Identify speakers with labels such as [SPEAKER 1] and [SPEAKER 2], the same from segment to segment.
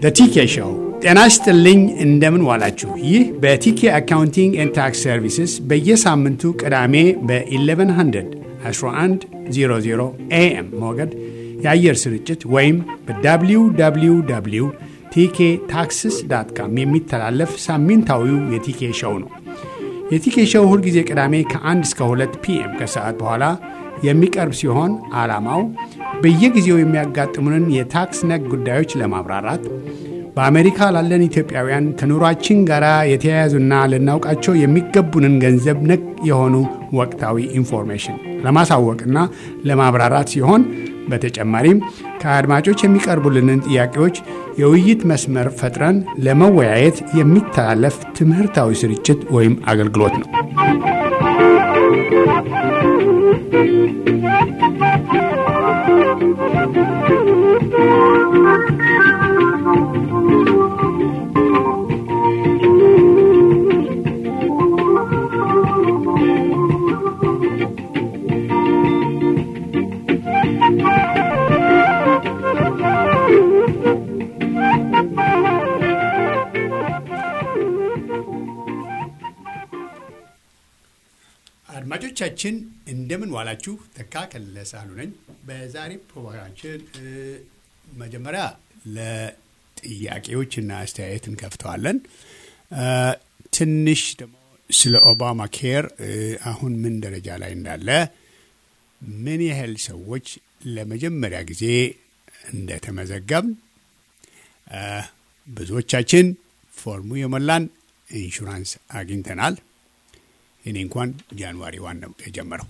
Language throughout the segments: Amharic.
[SPEAKER 1] ቲኬ ሾው። ጤና ይስጥልኝ፣ እንደምን ዋላችሁ። ይህ በቲኬ አካውንቲንግ ኤንድ ታክስ ሰርቪስስ በየሳምንቱ ቅዳሜ በ1100 1100 ኤኤም ሞገድ የአየር ስርጭት ወይም በwww ቲኬ ታክስስ ዳት ካም የሚተላለፍ ሳምንታዊው የቲኬ ሾው ነው። የቲኬ ሾው ሁልጊዜ ቅዳሜ ከ1 እስከ 2 ፒኤም ከሰዓት በኋላ የሚቀርብ ሲሆን ዓላማው በየጊዜው የሚያጋጥሙንን የታክስ ነክ ጉዳዮች ለማብራራት በአሜሪካ ላለን ኢትዮጵያውያን ከኑሯችን ጋር የተያያዙና ልናውቃቸው የሚገቡንን ገንዘብ ነክ የሆኑ ወቅታዊ ኢንፎርሜሽን ለማሳወቅና ለማብራራት ሲሆን በተጨማሪም ከአድማጮች የሚቀርቡልንን ጥያቄዎች የውይይት መስመር ፈጥረን ለመወያየት የሚተላለፍ ትምህርታዊ ስርጭት ወይም አገልግሎት ነው። አድማጮቻችን እንደምን ዋላችሁ። ተካ ከለለ ሳህሉ ነኝ። በዛሬ ፕሮግራማችን መጀመሪያ ለጥያቄዎችና አስተያየት እንከፍተዋለን። ትንሽ ደግሞ ስለ ኦባማ ኬር አሁን ምን ደረጃ ላይ እንዳለ፣ ምን ያህል ሰዎች ለመጀመሪያ ጊዜ እንደተመዘገብን፣ ብዙዎቻችን ፎርሙ የሞላን ኢንሹራንስ አግኝተናል። እኔ እንኳን ጃንዋሪ ዋን ነው የጀመረው።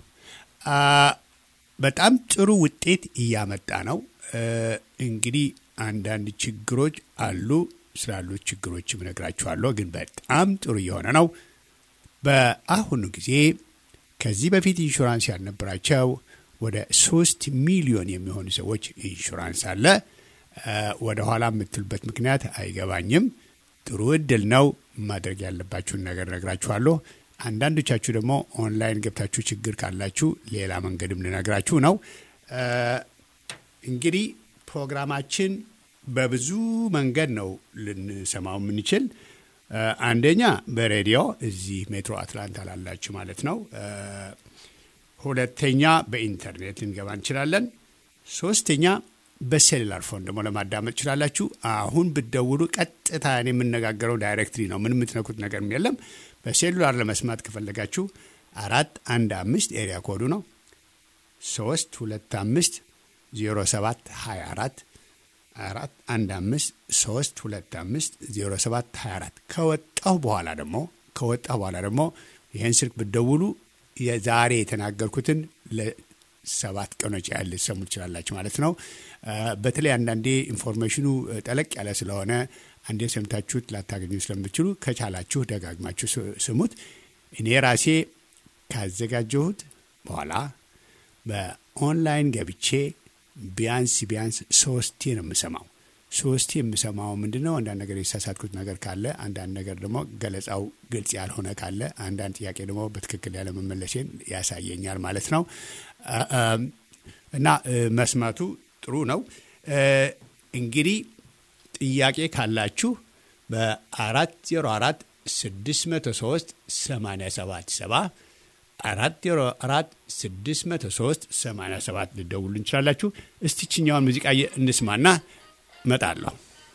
[SPEAKER 1] በጣም ጥሩ ውጤት እያመጣ ነው። እንግዲህ አንዳንድ ችግሮች አሉ። ስላሉት ችግሮችም እነግራችኋለሁ። ግን በጣም ጥሩ እየሆነ ነው። በአሁኑ ጊዜ ከዚህ በፊት ኢንሹራንስ ያልነበራቸው ወደ ሶስት ሚሊዮን የሚሆኑ ሰዎች ኢንሹራንስ አለ። ወደ ኋላ የምትሉበት ምክንያት አይገባኝም። ጥሩ እድል ነው። ማድረግ ያለባችሁን ነገር እነግራችኋለሁ። አንዳንዶቻችሁ ደግሞ ኦንላይን ገብታችሁ ችግር ካላችሁ ሌላ መንገድም ልነግራችሁ ነው። እንግዲህ ፕሮግራማችን በብዙ መንገድ ነው ልንሰማው የምንችል። አንደኛ በሬዲዮ እዚህ ሜትሮ አትላንታ ላላችሁ ማለት ነው። ሁለተኛ በኢንተርኔት ልንገባ እንችላለን። ሶስተኛ በሴሉላር ፎን ደግሞ ለማዳመጥ ትችላላችሁ። አሁን ብትደውሉ ቀጥታ እኔ የምነጋገረው ዳይሬክትሊ ነው። ምን የምትነኩት ነገርም የለም። በሴሉላር ለመስማት ከፈለጋችሁ አራት አንድ አምስት ኤሪያ ኮዱ ነው ሶስት ሁለት አምስት ዜሮ ሰባት ሀያ አራት አራት አንድ አምስት ሶስት ሁለት አምስት ዜሮ ሰባት ሀያ አራት ከወጣሁ በኋላ ደግሞ ከወጣሁ በኋላ ደግሞ ይህን ስልክ ብትደውሉ የዛሬ የተናገርኩትን ለሰባት ቀኖች ያህል ልትሰሙ ትችላላችሁ ማለት ነው። በተለይ አንዳንዴ ኢንፎርሜሽኑ ጠለቅ ያለ ስለሆነ አንዴ ሰምታችሁት ላታገኙ ስለምትችሉ ከቻላችሁ ደጋግማችሁ ስሙት። እኔ ራሴ ካዘጋጀሁት በኋላ በኦንላይን ገብቼ ቢያንስ ቢያንስ ሶስቴ ነው የምሰማው። ሶስቴ የምሰማው ምንድን ነው? አንዳንድ ነገር የተሳሳትኩት ነገር ካለ፣ አንዳንድ ነገር ደግሞ ገለጻው ግልጽ ያልሆነ ካለ፣ አንዳንድ ጥያቄ ደግሞ በትክክል ያለመመለሴን ያሳየኛል ማለት ነው እና መስማቱ ጥሩ ነው እንግዲህ ጥያቄ ካላችሁ በአራት ዜሮ አራት ስድስት መቶ ሶስት ሰማንያ ሰባት ሰባ አራት ዜሮ አራት ስድስት መቶ ሶስት ሰማንያ ሰባት ልደውሉ እንችላላችሁ። እስቲችኛውን ሙዚቃ እንስማና እመጣለሁ።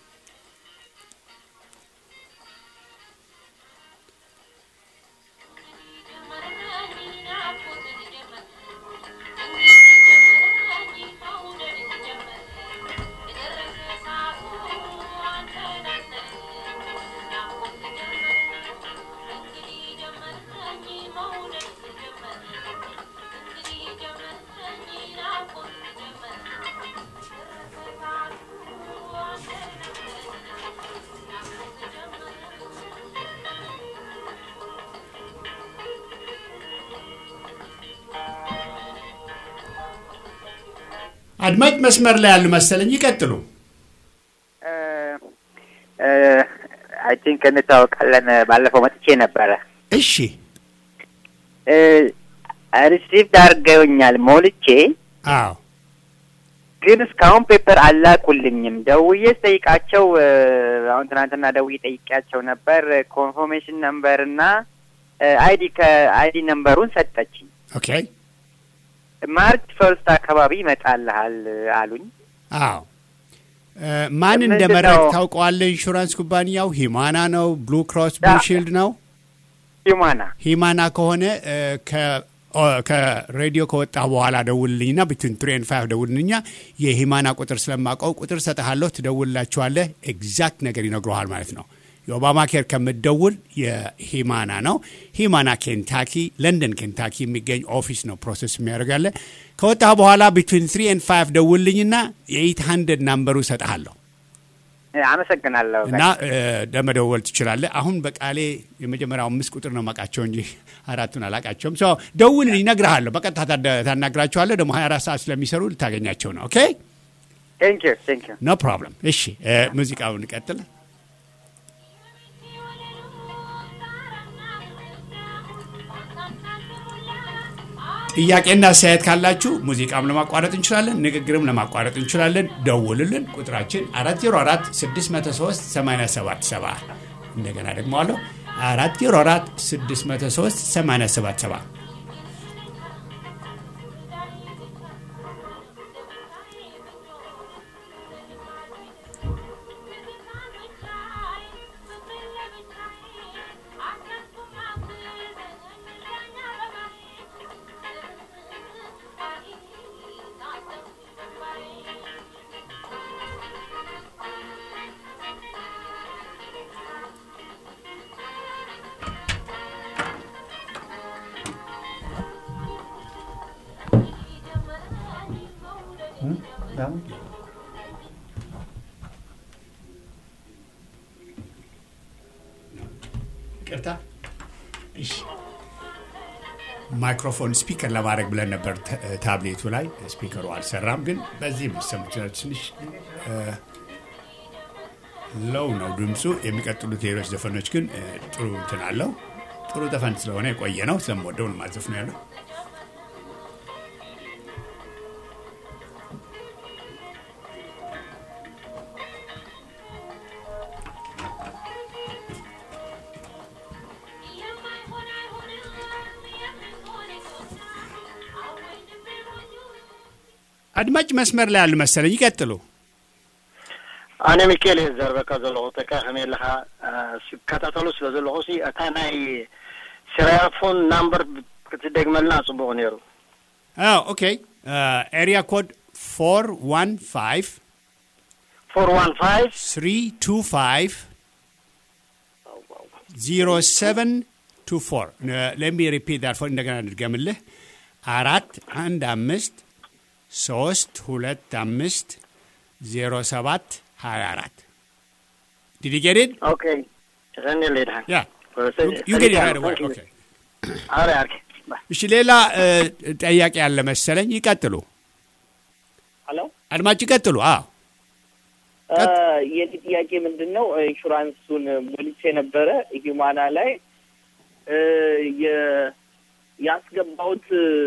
[SPEAKER 1] አድማጭ መስመር ላይ ያሉ መሰለኝ። ይቀጥሉ።
[SPEAKER 2] አይ ቲንክ እንታወቃለን። ባለፈው መጥቼ ነበረ።
[SPEAKER 1] እሺ
[SPEAKER 2] ሪሲቭድ አድርገውኛል ሞልቼ
[SPEAKER 1] አዎ
[SPEAKER 2] ግን እስካሁን ፔፐር አላኩልኝም። ደውዬ ስጠይቃቸው እ፣ አሁን ትናንትና ደውዬ ጠይቄያቸው ነበር። ኮንፎርሜሽን ነምበር እና አይዲ ከአይዲ ነምበሩን ሰጠችኝ።
[SPEAKER 1] ኦኬ
[SPEAKER 2] ማርች ፈርስት አካባቢ ይመጣልሃል አሉኝ።
[SPEAKER 1] አዎ እ፣ ማን
[SPEAKER 2] ምንድን
[SPEAKER 1] እንደመረጥ
[SPEAKER 2] ነው?
[SPEAKER 1] ታውቀዋለህ? ኢንሹራንስ ኩባንያው ሂማና ነው? ብሉ ክሮስ ብሉ ሺልድ ነው?
[SPEAKER 2] ሂማና
[SPEAKER 1] ሂማና ከሆነ እ፣ ከ- ኦ፣ ከሬዲዮ ከወጣ በኋላ ደውልልኝና ቢትዊን ትሪ ኤንድ ፋይቭ ደውልልኛ የሂማና ቁጥር ስለማውቀው ቁጥር ሰጠሃለሁ፣ ትደውልላችኋለህ። ኤግዛክት ነገር ይነግረሃል ማለት ነው። የኦባማ ኬር ከምትደውል የሂማና ነው። ሂማና ኬንታኪ፣ ለንደን ኬንታኪ የሚገኝ ኦፊስ ነው ፕሮሰስ የሚያደርጋለ። ከወጣ በኋላ ቢትዊን ትሪ ኤንድ ፋይቭ ደውልልኝና የኤይት ሀንድረድ ናምበሩ ሰጠሃለሁ
[SPEAKER 2] አመሰግናለሁ።
[SPEAKER 1] እና እ፣ ለመደወል ትችላለህ። አሁን በቃሌ የመጀመሪያው አምስት ቁጥር ነው ማውቃቸው እንጂ አራቱን አላውቃቸውም። ሰው ደውል፣ ይነግርሃለሁ። በቀጥታ ታደ- ታናግራቸዋለህ። ደግሞ 24 ሰዓት ስለሚሰሩ ልታገኛቸው ነው። ኦኬ
[SPEAKER 2] ቴንክ ዩ ቴንክ ዩ።
[SPEAKER 1] ኖ ፕሮብለም። እሺ እ፣ ሙዚቃውን ቀጥል። ጥያቄና አስተያየት ካላችሁ ሙዚቃም ለማቋረጥ እንችላለን፣ ንግግርም ለማቋረጥ እንችላለን። ደውልልን። ቁጥራችን 404 603 877 እንደገና ደግሞ አለሁ 404 603 877 ይቅርታ። እሺ ማይክሮፎን ስፒከር ለማድረግ ብለን ነበር ተ- ታብሌቱ ላይ ስፒከሩ አልሰራም። ግን በዚህ የሚሰሙ ይችላል። ትንሽ ለው ነው ድምፁ። የሚቀጥሉት ሌሎች ዘፈኖች ግን እ፣ ጥሩ እንትን አለው። ጥሩ ዘፈን ስለሆነ የቆየ ነው። ስለምወደው ነው ማዘፍ ነው ያለው። አድማጭ መስመር ላይ አሉ መሰለኝ። ይቀጥሉ።
[SPEAKER 3] ኣነ ሚካኤል እየ ዝዘርበካ ዘለኹ ተካ ከመይ ኣለኻ ዝከታተሉ ስለ ዘለኹ ሲ እታ ናይ ስራያፎን ናምበር ክትደግመልና ፅቡቅ ነይሩ
[SPEAKER 1] ኦኬ ኤሪያ ኮድ ፎር ዋን ፋይቭ
[SPEAKER 3] ፎር ዋን ፋይቭ
[SPEAKER 1] ስሪ ቱ ፋይቭ ዚሮ ሰቨን ቱ ፎር ለሚ ሪፒት ዳት ፎር እንደገና እንድገምልህ አራት አንድ አምስት ሶስት ሁለት አምስት ዜሮ ሰባት ሀያ አራት ዲድ ጌት ኢት
[SPEAKER 3] ኦኬ እሰኒ ሌድሃን
[SPEAKER 1] ያ ዩ ጌት ኢት ራይት አዌይ ኦኬ
[SPEAKER 3] አረ አርኪ
[SPEAKER 1] እሺ ሌላ እ፣ ጠያቄ ያለ መሰለኝ ይቀጥሉ
[SPEAKER 4] ሄሎ
[SPEAKER 1] አድማጭ ይቀጥሉ አዎ
[SPEAKER 4] የኔ ጥያቄ ምንድን ነው? ኢንሹራንሱን ሞልቼ ነበረ ሂማና ላይ እ፣ የ- ያስገባሁት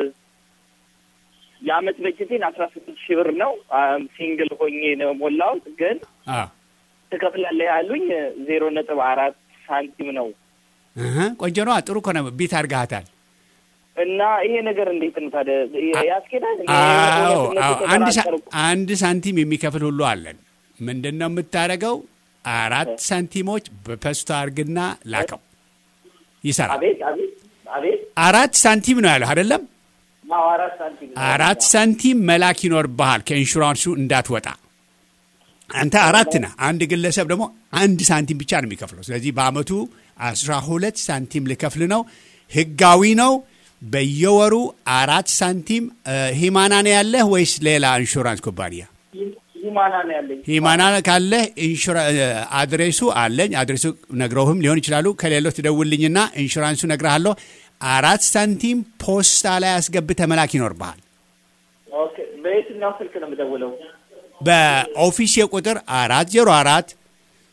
[SPEAKER 4] የአመት በጀቴን አስራ ስድስት ሺህ ብር ነው። አም፣ ሲንግል ሆኜ ነው ሞላሁት። ግን
[SPEAKER 1] አዎ
[SPEAKER 4] ትከፍላለህ ያሉኝ ዜሮ ነጥብ አራት ሳንቲም ነው
[SPEAKER 1] እህ፣ ቆንጆ ነዋ ጥሩ እኮ ነው ቢት አድርገሃታል
[SPEAKER 4] እና ይሄ ነገር እንዴት ነው ታዲያ ያስኬዳል? እኔ
[SPEAKER 1] አዎ
[SPEAKER 4] እውነትነቱ
[SPEAKER 1] አዎ አንድ ሳ-
[SPEAKER 4] ተጠራጠርኩ።
[SPEAKER 1] አንድ ሳንቲም የሚከፍል ሁሉ አለን። ምንድን ነው የምታደርገው? አራት ሳንቲሞች በፐስቶ አርግና ላከው ይሰራል።
[SPEAKER 4] አቤት አቤት አቤት
[SPEAKER 1] አራት ሳንቲም ነው ያለው አይደለም?
[SPEAKER 4] አዎ አራት ሳንቲም ነው።
[SPEAKER 1] አራት ሳንቲም መላክ ይኖርብሃል ከኢንሹራንሱ እንዳትወጣ። አንተ አራት ነህ። አንድ ግለሰብ ደግሞ አንድ ሳንቲም ብቻ ነው የሚከፍለው። ስለዚህ በአመቱ አስራ ሁለት ሳንቲም ልከፍል ነው። ህጋዊ ነው። በየወሩ አራት ሳንቲም እ፣ ሂማና ነው ያለህ ወይስ ሌላ ኢንሹራንስ ኩባንያ?
[SPEAKER 4] ሂማና ነው ያለኝ።
[SPEAKER 1] ሂማና ካለህ ኢንሹራ- እ፣ አድሬሱ አለኝ። አድሬሱ ነግረውህም ሊሆን ይችላሉ። ከሌለው ትደውልኝና ኢንሹራንሱ ነግረሃለሁ። አራት ሳንቲም ፖስታ ላይ አስገብተህ መላክ ይኖርብሃል።
[SPEAKER 4] ኦኬ በየትኛው ስልክ ነው የምደውለው?
[SPEAKER 1] በኦፊስ ቁጥር አራት ዜሮ አራት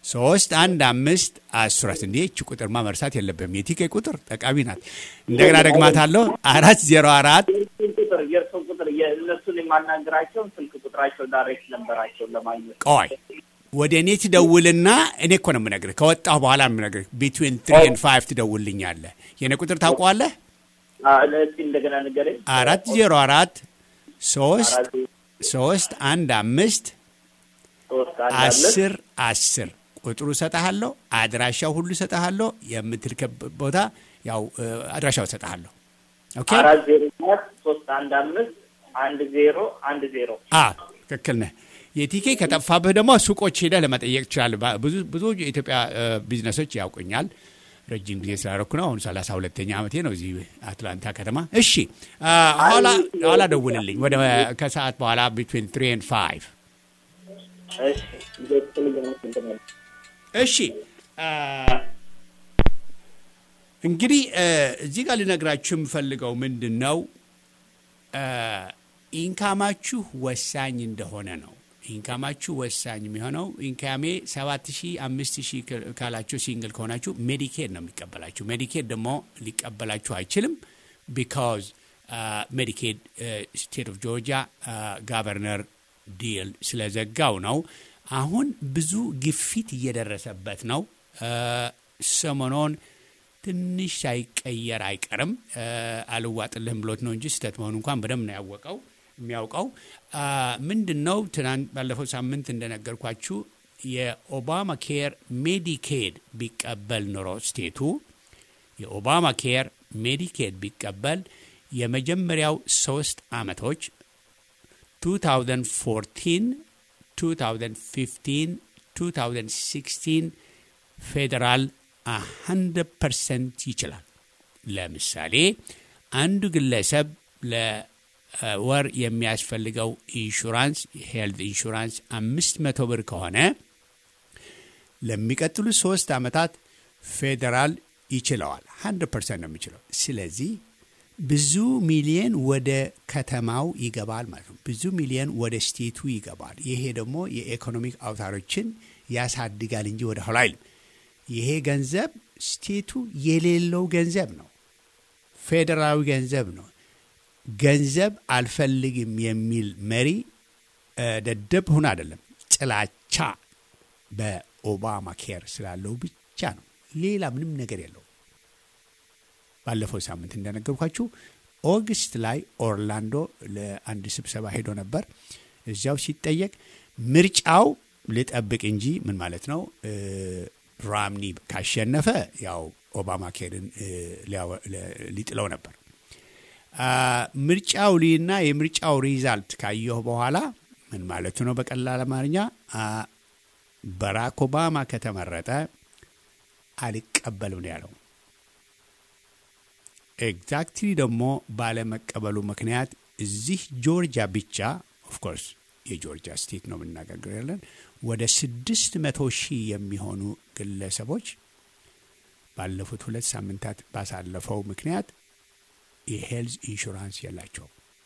[SPEAKER 1] ሶስት አንድ አምስት አስራት እንዴ እቺ ቁጥርማ መርሳት የለብም። የቲኬ ቁጥር ጠቃሚ ናት። እንደገና ደግማታለሁ አራት ዜሮ አራት
[SPEAKER 4] ስልክ ቁጥር የእርስዎ ቁጥር የእነሱን የማናገራቸውን ስልክ ቁጥራቸው ዳይሬክት ነንበራቸውን ለማግኘት
[SPEAKER 1] ቆይ ወደ እኔ ትደውልና እኔ እኮ ነው የምነግርህ። ከወጣሁ በኋላ ነው የምነግርህ። ቢትዊን ትሪ ኤንድ ፋይቭ ትደውልኛለህ። የእኔ ቁጥር ታውቀዋለህ?
[SPEAKER 4] አ፣ እስኪ እንደገና ንገረኝ።
[SPEAKER 1] አራት ዜሮ አራት ሶስት
[SPEAKER 4] አራት
[SPEAKER 1] ሶስት አንድ አምስት
[SPEAKER 4] ሶስት አንድ አምስት
[SPEAKER 1] አስር አስር ቁጥሩ እሰጥሃለሁ። አድራሻው ሁሉ እሰጥሃለሁ። የምትልከበት ቦታ ያው እ፣ አድራሻው እሰጥሃለሁ። ኦኬ
[SPEAKER 4] አራት ዜሮ አራት ሶስት አንድ አምስት አንድ ዜሮ አንድ ዜሮ
[SPEAKER 1] አ ትክክል ነህ። የቲኬ ከጠፋብህ ደግሞ ሱቆች ሄደህ ለመጠየቅ ትችላለህ። ባ- ብዙ ብዙ የኢትዮጵያ እ፣ ቢዝነሶች ያውቁኛል። ረጅም ጊዜ ስላደረኩ ነው። አሁን ሰላሳ ሁለተኛ ዓመቴ ነው እዚህ አትላንታ ከተማ። እሺ አ፣ ኋላ ኋላ ደውልልኝ ወደ ከሰዓት በኋላ ቢትዊን ትሪ ኤንድ ፋይቭ
[SPEAKER 4] እሺ እንደዚህ ነው
[SPEAKER 1] እሺ አ፣ እንግዲህ እ፣ እዚህ ጋር ልነግራችሁ የምፈልገው ምንድን ነው አ፣ ኢንካማችሁ ወሳኝ እንደሆነ ነው። ኢንካማችሁ ወሳኝ የሚሆነው ኢንካሜ ሰባት ሺህ አምስት ሺህ ካላችሁ ሲንግል ከሆናችሁ ሜዲኬድ ነው የሚቀበላችሁ። ሜዲኬድ ደግሞ ሊቀበላችሁ አይችልም። ቢካዝ ሜዲኬድ ስቴት ኦፍ ጆርጂያ ጋቨርነር ዲል ስለዘጋው ነው። አሁን ብዙ ግፊት እየደረሰበት ነው። አ፣ ሰሞኑን ትንሽ ሳይቀየር አይቀርም። አ፣ አልዋጥልህም ብሎት ነው እንጂ ስህተት መሆኑ እንኳን በደንብ ነው ያወቀው የሚያውቀው አ፣ ምንድን ነው ትናንት ባለፈው ሳምንት እንደነገርኳችሁ የኦባማ ኬር ሜዲኬድ ቢቀበል ኖሮ ስቴቱ የኦባማ ኬር ሜዲኬድ ቢቀበል የመጀመሪያው ሶስት አመቶች 2014 2015 2016 ፌዴራል 100 ፐርሰንት ይችላል። ለምሳሌ አንዱ ግለሰብ ለወር የሚያስፈልገው ኢንሹራንስ ሄልት ኢንሹራንስ አምስት መቶ ብር ከሆነ ለሚቀጥሉት ሶስት ዓመታት ፌዴራል ይችለዋል። 100 ፐርሰንት ነው የሚችለው። ስለዚህ ብዙ ሚሊየን ወደ ከተማው ይገባል ማለት ነው። ብዙ ሚሊየን ወደ ስቴቱ ይገባል። ይሄ ደግሞ የኢኮኖሚክ አውታሮችን ያሳድጋል እንጂ ወደ ኋላ አይልም። ይሄ ገንዘብ ስቴቱ የሌለው ገንዘብ ነው። ፌዴራዊ ገንዘብ ነው። ገንዘብ አልፈልግም የሚል መሪ እ፣ ደደብ ሁን አይደለም፣ ጥላቻ በኦባማ ኬር ስላለው ብቻ ነው። ሌላ ምንም ነገር የለው። ባለፈው ሳምንት እንደነገርኳችሁ ኦገስት ላይ ኦርላንዶ ለአንድ ስብሰባ ሄዶ ነበር። እዚያው ሲጠየቅ ምርጫው ልጠብቅ እንጂ ምን ማለት ነው እ፣ ራምኒ ካሸነፈ ያው ኦባማ ኬርን እ፣ ሊያወ- ለ- ሊጥለው ነበር። አ፣ ምርጫው ሊና የምርጫው ሪዛልት ካየሁ በኋላ ምን ማለቱ ነው? በቀላል አማርኛ አ፣ ባራክ ኦባማ ከተመረጠ አልቀበልም ነው ያለው። ኤግዛክትሊ ደግሞ ባለመቀበሉ ምክንያት እዚህ ጆርጂያ ብቻ ኦፍኮርስ የጆርጂያ ስቴት ነው የምናገር ያለን ወደ ስድስት መቶ ሺህ የሚሆኑ ግለሰቦች ባለፉት ሁለት ሳምንታት ባሳለፈው ምክንያት የሄልዝ ኢንሹራንስ የላቸው።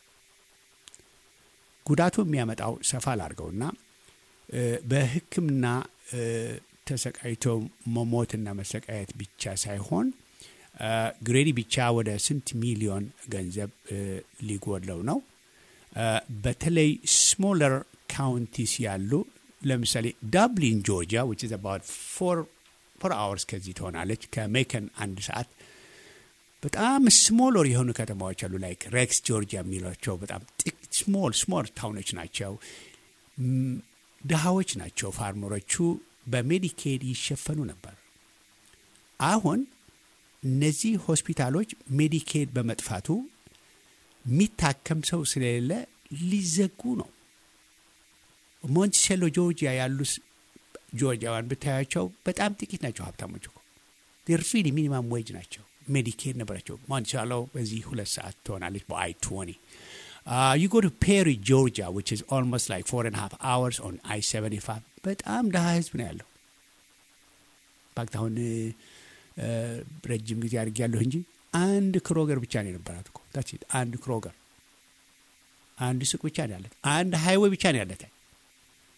[SPEAKER 1] ጉዳቱ የሚያመጣው ሰፋ ላድርገውና እ፣ በሕክምና እ፣ ተሰቃይቶ መሞትና መሰቃየት ብቻ ሳይሆን እ፣ ግሬዲ ብቻ ወደ ስንት ሚሊዮን ገንዘብ እ፣ ሊጎድለው ነው። እ፣ በተለይ ስሞለር ካውንቲስ ያሉ ለምሳሌ ዳብሊን ጆርጂያ ዊች ኢዝ አባውት ፎር ፎር አወርስ ከዚህ ትሆናለች ከሜከን አንድ ሰዓት በጣም ስሞለር የሆኑ ከተማዎች አሉ ላይክ ሬክስ ጆርጂያ የሚሏቸው በጣም ጥቂት ስሞል ስሞል ታውኖች ናቸው። ም፣ ድሃዎች ናቸው። ፋርመሮቹ በሜዲኬድ ይሸፈኑ ነበር። አሁን እነዚህ ሆስፒታሎች ሜዲኬድ በመጥፋቱ የሚታከም ሰው ስለሌለ ሊዘጉ ነው። ሞንቲሴሎ ጆርጂያ ያሉ ስ- ጆርጂያውያን ብታያቸው በጣም ጥቂት ናቸው። ሀብታሞች እኮ ሪሊ ሚኒማም ዌጅ ናቸው። ሜዲኬድ ነበራቸው። ሞንቲሴሎ በዚህ ሁለት ሰዓት ትሆናለች በአይ ትወኒ ዩ ጎ ቱ ፔሪ ጆርጂያ ዊች ኢዝ ኦልሞስት ላይክ ፎር ኤንድ ሃፍ አወርስ ኦን አይ ሰቨንቲ ፋይቭ በጣም ድሃ ህዝብ ነው ያለው። ፋክት አሁን እ፣ ረጅም ጊዜ አድርጌያለሁ እንጂ አንድ ክሮገር ብቻ ነው የነበራት እኮ ታች አንድ ክሮገር አንድ ሱቅ ብቻ ነው ያለት። አንድ ሃይዌይ ብቻ ነው ያለት።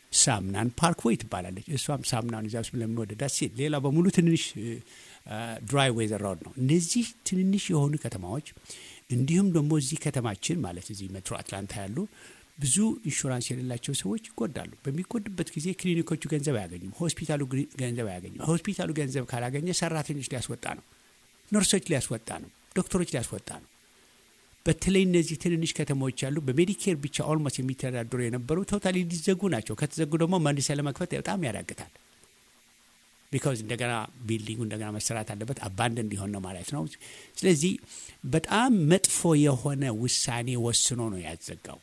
[SPEAKER 1] ሳምናን ፓርክዌይ ትባላለች። እሷም ሳምናን ይዛ ስለምንወደዳት ሴት ሌላ በሙሉ ትንንሽ ድራይ ዌዘር ሮድ ነው። እነዚህ ትንንሽ የሆኑ ከተማዎች እንዲሁም ደግሞ እዚህ ከተማችን ማለት እዚህ ሜትሮ አትላንታ ያሉ ብዙ ኢንሹራንስ የሌላቸው ሰዎች ይጎዳሉ። በሚጎድበት ጊዜ ክሊኒኮቹ ገንዘብ አያገኙም፣ ሆስፒታሉ ገንዘብ አያገኙም። ሆስፒታሉ ገንዘብ ካላገኘ ሰራተኞች ሊያስወጣ ነው፣ ነርሶች ሊያስወጣ ነው፣ ዶክተሮች ሊያስወጣ ነው። በተለይ እነዚህ ትንንሽ ከተሞች ያሉ በሜዲኬር ብቻ ኦልሞስት የሚተዳደሩ የነበሩ ቶታሊ ሊዘጉ ናቸው። ከተዘጉ ደግሞ መልሰ ለመክፈት በጣም ያዳግታል። ቢካዝ እንደገና ቢልዲንጉ እንደገና መሰራት አለበት። አባንድ እንዲሆን ነው ማለት ነው። ስለዚህ በጣም መጥፎ የሆነ ውሳኔ ወስኖ ነው ያዘጋው።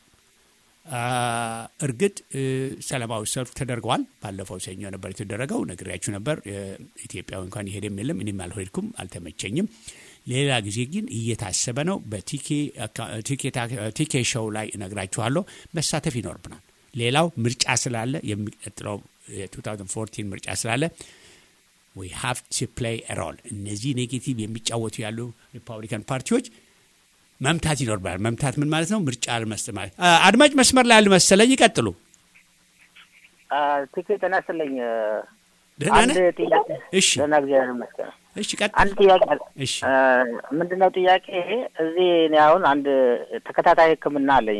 [SPEAKER 1] እርግጥ ሰላማዊ ሰልፍ ተደርገዋል። ባለፈው ሰኞ ነበር የተደረገው፣ ነግሬያችሁ ነበር። ኢትዮጵያዊ እንኳን ይሄድም የለም እኔም አልሄድኩም፣ አልተመቸኝም። ሌላ ጊዜ ግን እየታሰበ ነው። በቲኬ ሾው ላይ እነግራችኋለሁ። መሳተፍ ይኖርብናል። ሌላው ምርጫ ስላለ የሚቀጥለው የ2014 ምርጫ ስላለ ዊ ሃቭ ቱ ፕሌይ ሮል እነዚህ ኔጌቲቭ የሚጫወቱ ያሉ ሪፐብሊካን ፓርቲዎች መምታት ይኖርብናል። መምታት ምን ማለት ነው? ምርጫ አልመስጥ ማለት አድማጭ መስመር ላይ አልመሰለኝ። ይቀጥሉ።
[SPEAKER 5] ትክክል ጤና ይስጥልኝ።
[SPEAKER 1] ደህና
[SPEAKER 5] አንድ
[SPEAKER 1] ነህ?
[SPEAKER 5] ጥያቄ
[SPEAKER 1] እሺ
[SPEAKER 5] ደህና እግዚአብሔር ይመስገን።
[SPEAKER 1] እሺ፣ ቀጥል።
[SPEAKER 5] አንድ ጥያቄ አለ።
[SPEAKER 1] እሺ
[SPEAKER 5] ምንድን ነው ጥያቄ? እዚህ እኔ አሁን አንድ ተከታታይ ሕክምና አለኝ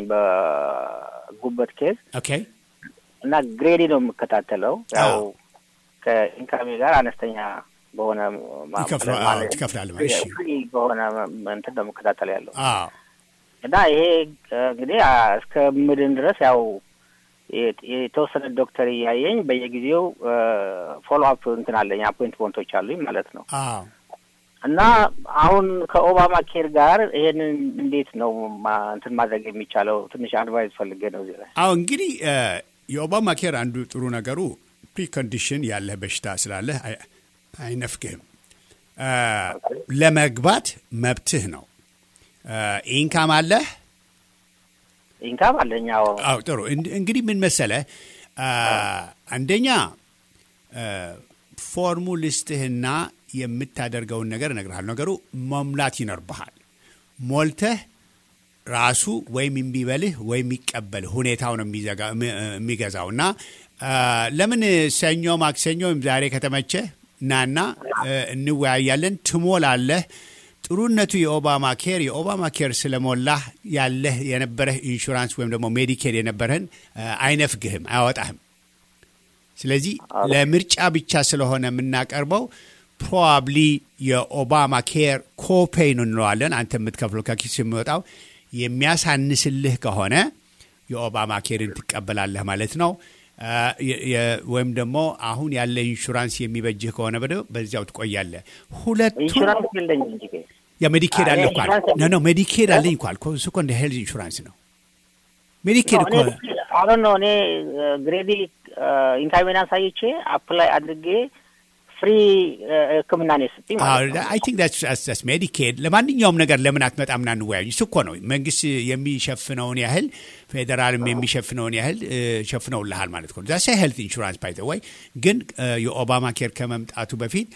[SPEAKER 5] በጉበት ኬዝ
[SPEAKER 1] ኦኬ
[SPEAKER 5] እና ግሬዲ ነው የምከታተለው። ያው
[SPEAKER 1] አዎ።
[SPEAKER 5] ከኢንካሜ ጋር አነስተኛ በሆነ ማ-
[SPEAKER 1] ይከፍላል። አዎ፣
[SPEAKER 5] ማለት-
[SPEAKER 1] ትከፍላለህ። እሺ
[SPEAKER 5] ፍሪ በሆነ እንትን ነው የምከታተል ያለው
[SPEAKER 1] አዎ
[SPEAKER 5] እና ይሄ እንግዲህ አ- እስከ ምድን ድረስ ያው የ- የተወሰነ ዶክተር እያየኝ በየጊዜው ፎሎ አፕ እንትን አለኝ አፖይንትመንቶች አሉኝ ማለት ነው።
[SPEAKER 1] አዎ
[SPEAKER 5] እና አሁን ከኦባማ ኬር ጋር ይሄንን እንዴት ነው ማ- እንትን ማድረግ የሚቻለው? ትንሽ አድቫይስ ፈልጌ ነው እዚህ ላይ።
[SPEAKER 1] አዎ እንግዲህ እ የኦባማ ኬር አንዱ ጥሩ ነገሩ ፕሪኮንዲሽን ያለህ በሽታ ስላለህ አይ- አይነፍግህም። እ ለመግባት መብትህ ነው። እ ኢንካም አለህ።
[SPEAKER 5] ኢንካም አለኝ። አዎ
[SPEAKER 1] አዎ ጥሩ። እንድ- እንግዲህ ምን መሰለህ እ አንደኛ እ ፎርሙ ልስጥህና የምታደርገውን ነገር እነግርሃለሁ። ነገሩ መሙላት ይኖርብሃል። ሞልተህ ራሱ ወይም የሚበልህ ወይም የሚቀበልህ ሁኔታው ነው የሚዘጋ- የሚ- የሚገዛው እና አ፣ ለምን ሰኞ ማክሰኞ ወይም ዛሬ ከተመቸ ናና እ፣ እንወያያለን። ትሞላለህ። ጥሩነቱ የኦባማ ኬር የኦባማ ኬር ስለሞላህ ያለህ የነበረህ ኢንሹራንስ ወይም ደግሞ ሜዲኬድ የነበረህን አ፣ አይነፍግህም፣ አያወጣህም። ስለዚህ ለምርጫ ብቻ ስለሆነ የምናቀርበው ፕሮባብሊ የኦባማ ኬር ኮፔይ ነው እንለዋለን። አንተ የምትከፍለው ከኪስ የሚወጣው የሚያሳንስልህ ከሆነ የኦባማ ኬርን ትቀበላለህ ማለት ነው። አ፣ የ- የ- ወይም ደግሞ አሁን ያለ ኢንሹራንስ የሚበጅህ ከሆነ በደ በዚያው ትቆያለህ። ሁለቱም
[SPEAKER 5] ኢንሹራንስ የለኝም እንጂ
[SPEAKER 1] የሜዲኬድ አለ እኮ
[SPEAKER 5] ኢንሹራንስ
[SPEAKER 1] ኖ ኖ ሜዲኬድ አለኝ እኮ አልኩህ። እሱ እኮ እንደ ሄልዝ ኢንሹራንስ ነው። ሜዲኬድ እኮ
[SPEAKER 5] አሁን ነው እኔ ግሬዲ ኢንካሜን አሳይቼ አፕላይ አድርጌ ፍሪ ሕክምና ነው የሰጡኝ ማለት ነው።
[SPEAKER 1] አይ ቲንክ ዳትስ ሜዲኬድ። ለማንኛውም ነገር ለምን አትመጣምና እንወያዩ? እሱ እኮ ነው መንግስት የሚሸፍነውን ያህል ፌዴራልም የሚሸፍነውን ያህል እ፣ ሸፍነውልሃል ማለት ነው። ዛሳ ሄልት ኢንሹራንስ ባይ ዘ ወይ ግን እ፣ የኦባማ ኬር ከመምጣቱ በፊት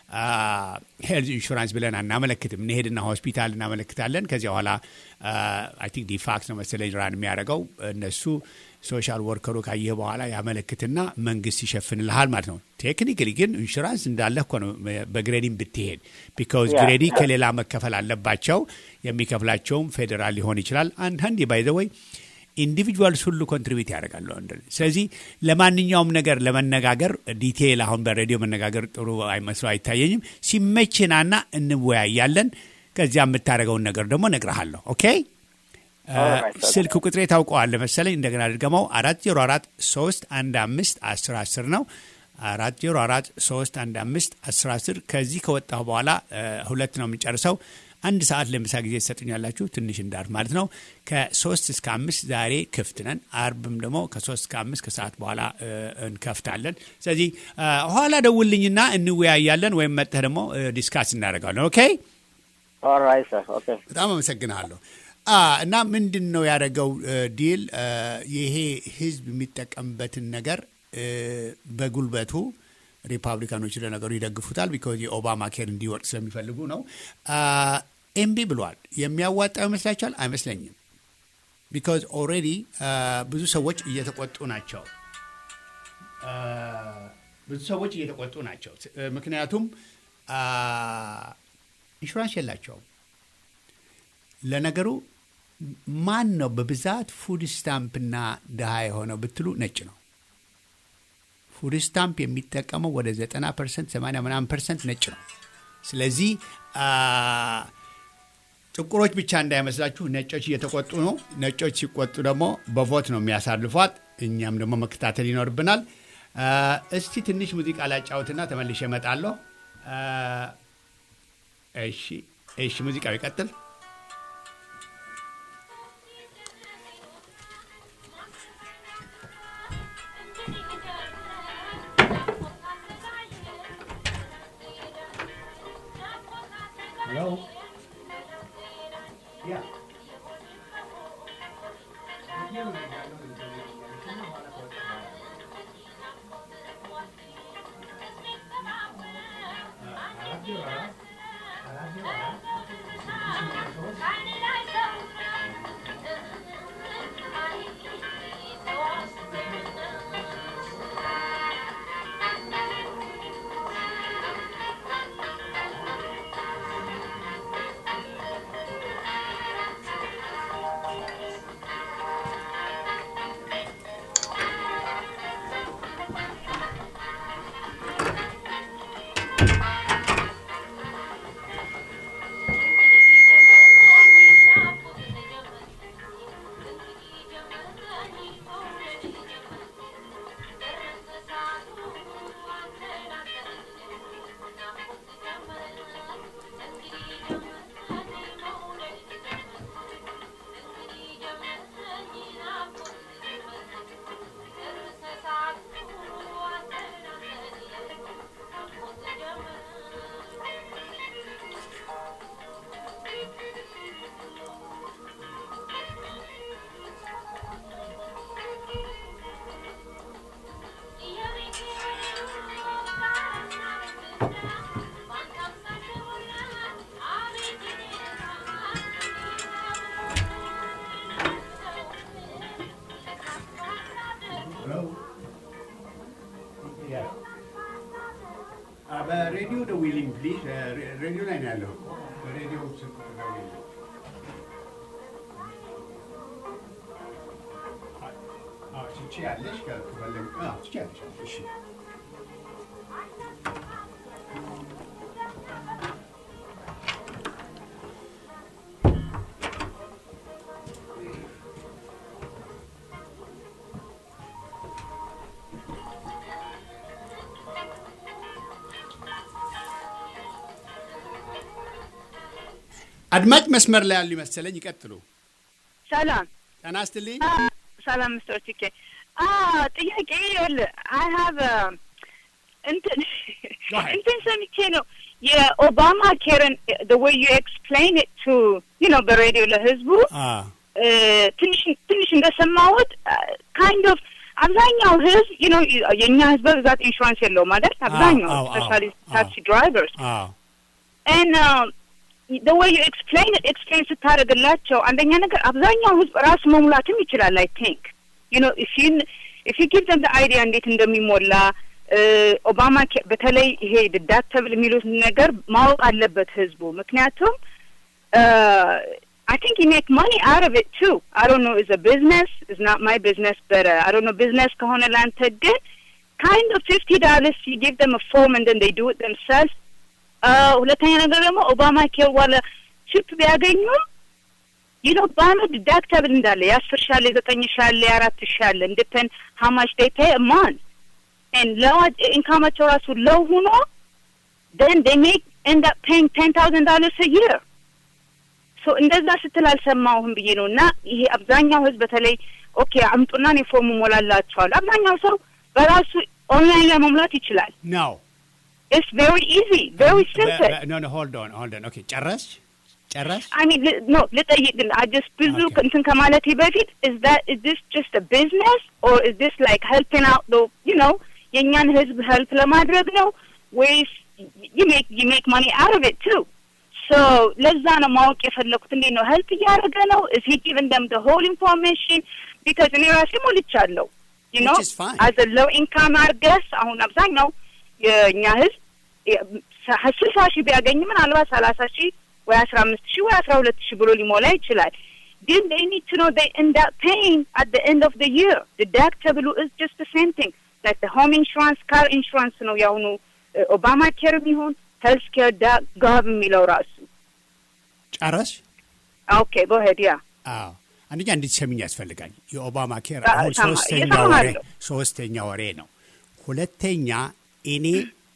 [SPEAKER 1] ሄልዝ ኢንሹራንስ ብለን አናመለክትም። እንሄድና ሆስፒታል እናመለክታለን። ከዚያ በኋላ አይ ቲንክ ዲፋክስ ነው መሰለኝ ራን የሚያደርገው እነሱ ሶሻል ወርከሩ ካየህ በኋላ ያመለክትና መንግስት ይሸፍንልሃል ማለት ነው። ቴክኒክሊ ግን ኢንሹራንስ እንዳለ እኮ ነው በግሬዲም ብትሄድ ቢካውዝ
[SPEAKER 5] ያ።
[SPEAKER 1] ግሬዲ ከሌላ መከፈል አለባቸው። የሚከፍላቸውም ፌዴራል ሊሆን ይችላል። አንዳንድ ባይዘወይ ኢንዲቪጁዋልስ ሁሉ ኮንትሪቢዩት ያደርጋሉ። አንድ- ስለዚህ ለማንኛውም ነገር ለመነጋገር ዲቴይል አሁን በሬዲዮ መነጋገር ጥሩ አይመስሎ አይታየኝም። ሲመችናና እንወያያለን። ከዚያ የምታደርገውን ነገር ደግሞ እነግርሃለሁ። ኦኬ
[SPEAKER 5] Alright, okay.
[SPEAKER 1] ስልክ ቁጥሬ ታውቀዋለህ መሰለኝ። እንደገና ድገመው አራት ዜሮ አራት ሶስት አንድ አምስት አስር አስር ነው። አራት ዜሮ አራት ሶስት አንድ አምስት አስር አስር ከዚህ ከወጣሁ በኋላ እ፣ ሁለት ነው የምንጨርሰው። አንድ ሰዓት ለምሳ ጊዜ ትሰጡኛላችሁ፣ ትንሽ እንዳርፍ ማለት ነው። ከሶስት እስከ አምስት ዛሬ ክፍት ነን። አርብም ደግሞ ከሶስት እስከ አምስት ከሰዓት በኋላ እ፣ እንከፍታለን። ስለዚህ እ፣ ኋላ ደውልኝና እንወያያለን፣ ወይም መጥተህ ደግሞ እ፣ ዲስካስ እናደርጋለን። ኦኬ
[SPEAKER 5] ኦልራይት ሰር ኦኬ
[SPEAKER 1] በጣም አመሰግናለሁ። አ እና ምንድን ነው ያደረገው እ፣ ዲል እ፣ ይሄ ህዝብ የሚጠቀምበትን ነገር እ፣ በጉልበቱ ሪፓብሊካኖች ለነገሩ ይደግፉታል። ቢኮዝ የኦባማ ኬር እንዲወርቅ ስለሚፈልጉ ነው። አ፣ ኤምቢ ብሏል። የሚያዋጣው ይመስላችኋል? አይመስለኝም። ቢኮዝ ኦልሬዲ ብዙ ሰዎች እየተቆጡ ናቸው። ብዙ ሰዎች እየተቆጡ ናቸው። ምክንያቱም ኢንሹራንስ የላቸውም። ለነገሩ ማን ነው በብዛት ፉድ ስታምፕና ድሃ የሆነው ብትሉ ነጭ ነው። ፉድ ስታምፕ የሚጠቀመው ወደ 90 ፐርሰንት 80 ምናምን ፐርሰንት ነጭ ነው። ስለዚህ ጥቁሮች ብቻ እንዳይመስላችሁ ነጮች እየተቆጡ ነው። ነጮች ሲቆጡ ደግሞ በቮት ነው የሚያሳልፏት። እኛም ደግሞ መከታተል ይኖርብናል። እስቲ ትንሽ ሙዚቃ ላጫውትና ተመልሼ እመጣለሁ። እሺ፣ እሺ፣ ሙዚቃው ይቀጥል። Hello? Yeah. በሬዲዮ ደውይልኝ ፕሊዝ። ሬዲዮ ላይ ነው ያለው። በሬዲዮ ስልክ ደውይልኝ። ትችያለሽ፣ ከፈለግ ትችያለሽ። እሺ አድማጭ መስመር ላይ ያሉ ይመሰለኝ። ይቀጥሉ።
[SPEAKER 6] ሰላም
[SPEAKER 1] ጤና ይስጥልኝ።
[SPEAKER 6] ሰላም ምስተር ቲኬ ጥያቄ ይኸውልህ አይ ሀቭ እንትን እንትን ሰምቼ ነው የኦባማ ኬርን the way you explain it to you know በሬዲዮ ለህዝቡ ትንሽ ትንሽ እንደሰማሁት ካይንድ ኦፍ አብዛኛው ህዝብ you know የእኛ ህዝብ በብዛት ኢንሹራንስ የለውም አይደል? አብዛኛው ስፔሻሊ ታክሲ ድራይቨርስ and the way you explain it explain ስታደርግላቸው አንደኛ ነገር አብዛኛው ህዝብ ራሱ መሙላትም ይችላል አይ ቲንክ you know if you if you give them the idea እንዴት እንደሚሞላ ኦባማ በተለይ ይሄ ዲዳክተብል የሚሉት ነገር ማወቅ አለበት ህዝቡ ምክንያቱም I think you make money out of it too. I don't know, it's a business. It's not my business, but uh, I don't know, business ከሆነ ላንተ ግን kind of fifty dollars you give them a form and then they do it themselves. ሁለተኛ ነገር ደግሞ ኦባማ ኬር ዋለ ቺፕ ቢያገኙም ይኖ በአመት ዲዳክተብል እንዳለ የአስር ሻለ የዘጠኝ ሻለ የአራት ሻለ እንድተን ሀማች ዴይ ፔይ ማን ለው ኢንካማቸው ራሱ ለው ሁኖ then they make end up paying ten thousand dollars a year ሶ እንደዛ ስትል አልሰማሁም ብዬ ነው እና ይሄ አብዛኛው ህዝብ በተለይ ኦኬ አምጡና እኔ ፎርም ሞላላቸዋል አብዛኛው ሰው በራሱ ኦንላይን ላይ መሙላት ይችላል
[SPEAKER 1] ነው
[SPEAKER 6] It's very easy, very simple.
[SPEAKER 1] ኖ ኖ ሆልድ ኦን ሆልድ ኦን ኦኬ ጨረስ ጨረስ
[SPEAKER 6] I mean, li- no, ልጠይቅ ግን I just ብዙ
[SPEAKER 1] Okay.
[SPEAKER 6] እንትን ከማለቴ በፊት is that is this just a business or is this like helping out the you know የእኛን ህዝብ help ለማድረግ ነው ወይስ you make you make money out of it too so ለዛ ነው ማወቅ የፈለኩት እንዴት ነው help እያደረገ ነው is he giving them the whole information because እኔ ራሴ ሞልቻለሁ ኖ
[SPEAKER 1] Which is fine.
[SPEAKER 6] አዘ ሎው ኢንካም አርገስ አሁን አብዛኛው የእኛ ህዝብ ስልሳ ሺህ ቢያገኝ ምናልባት ሰላሳ ሺህ ወይ አስራ አምስት ሺህ ወይ አስራ ሁለት ሺህ ብሎ ሊሞላ ይችላል። ግን they need to know they end up paying at the end of the year. Deductible is just the same thing. Like the home insurance, car insurance ነው የአሁኑ ኦባማ ኬር የሚሆን ሄልስ ኬር ጋብ የሚለው ራሱ
[SPEAKER 1] ጨረስ
[SPEAKER 6] ኦኬ ጎሄድ ያ
[SPEAKER 1] አዎ አንደኛ እንድትሰሚኝ ያስፈልጋል። የኦባማ ኬር
[SPEAKER 6] አ-
[SPEAKER 1] አሁን
[SPEAKER 6] ሰማ-
[SPEAKER 1] ሶስተኛ
[SPEAKER 6] እሰማሃለሁ።
[SPEAKER 1] ወሬ ሶስተኛ ወሬ ነው። ሁለተኛ እኔ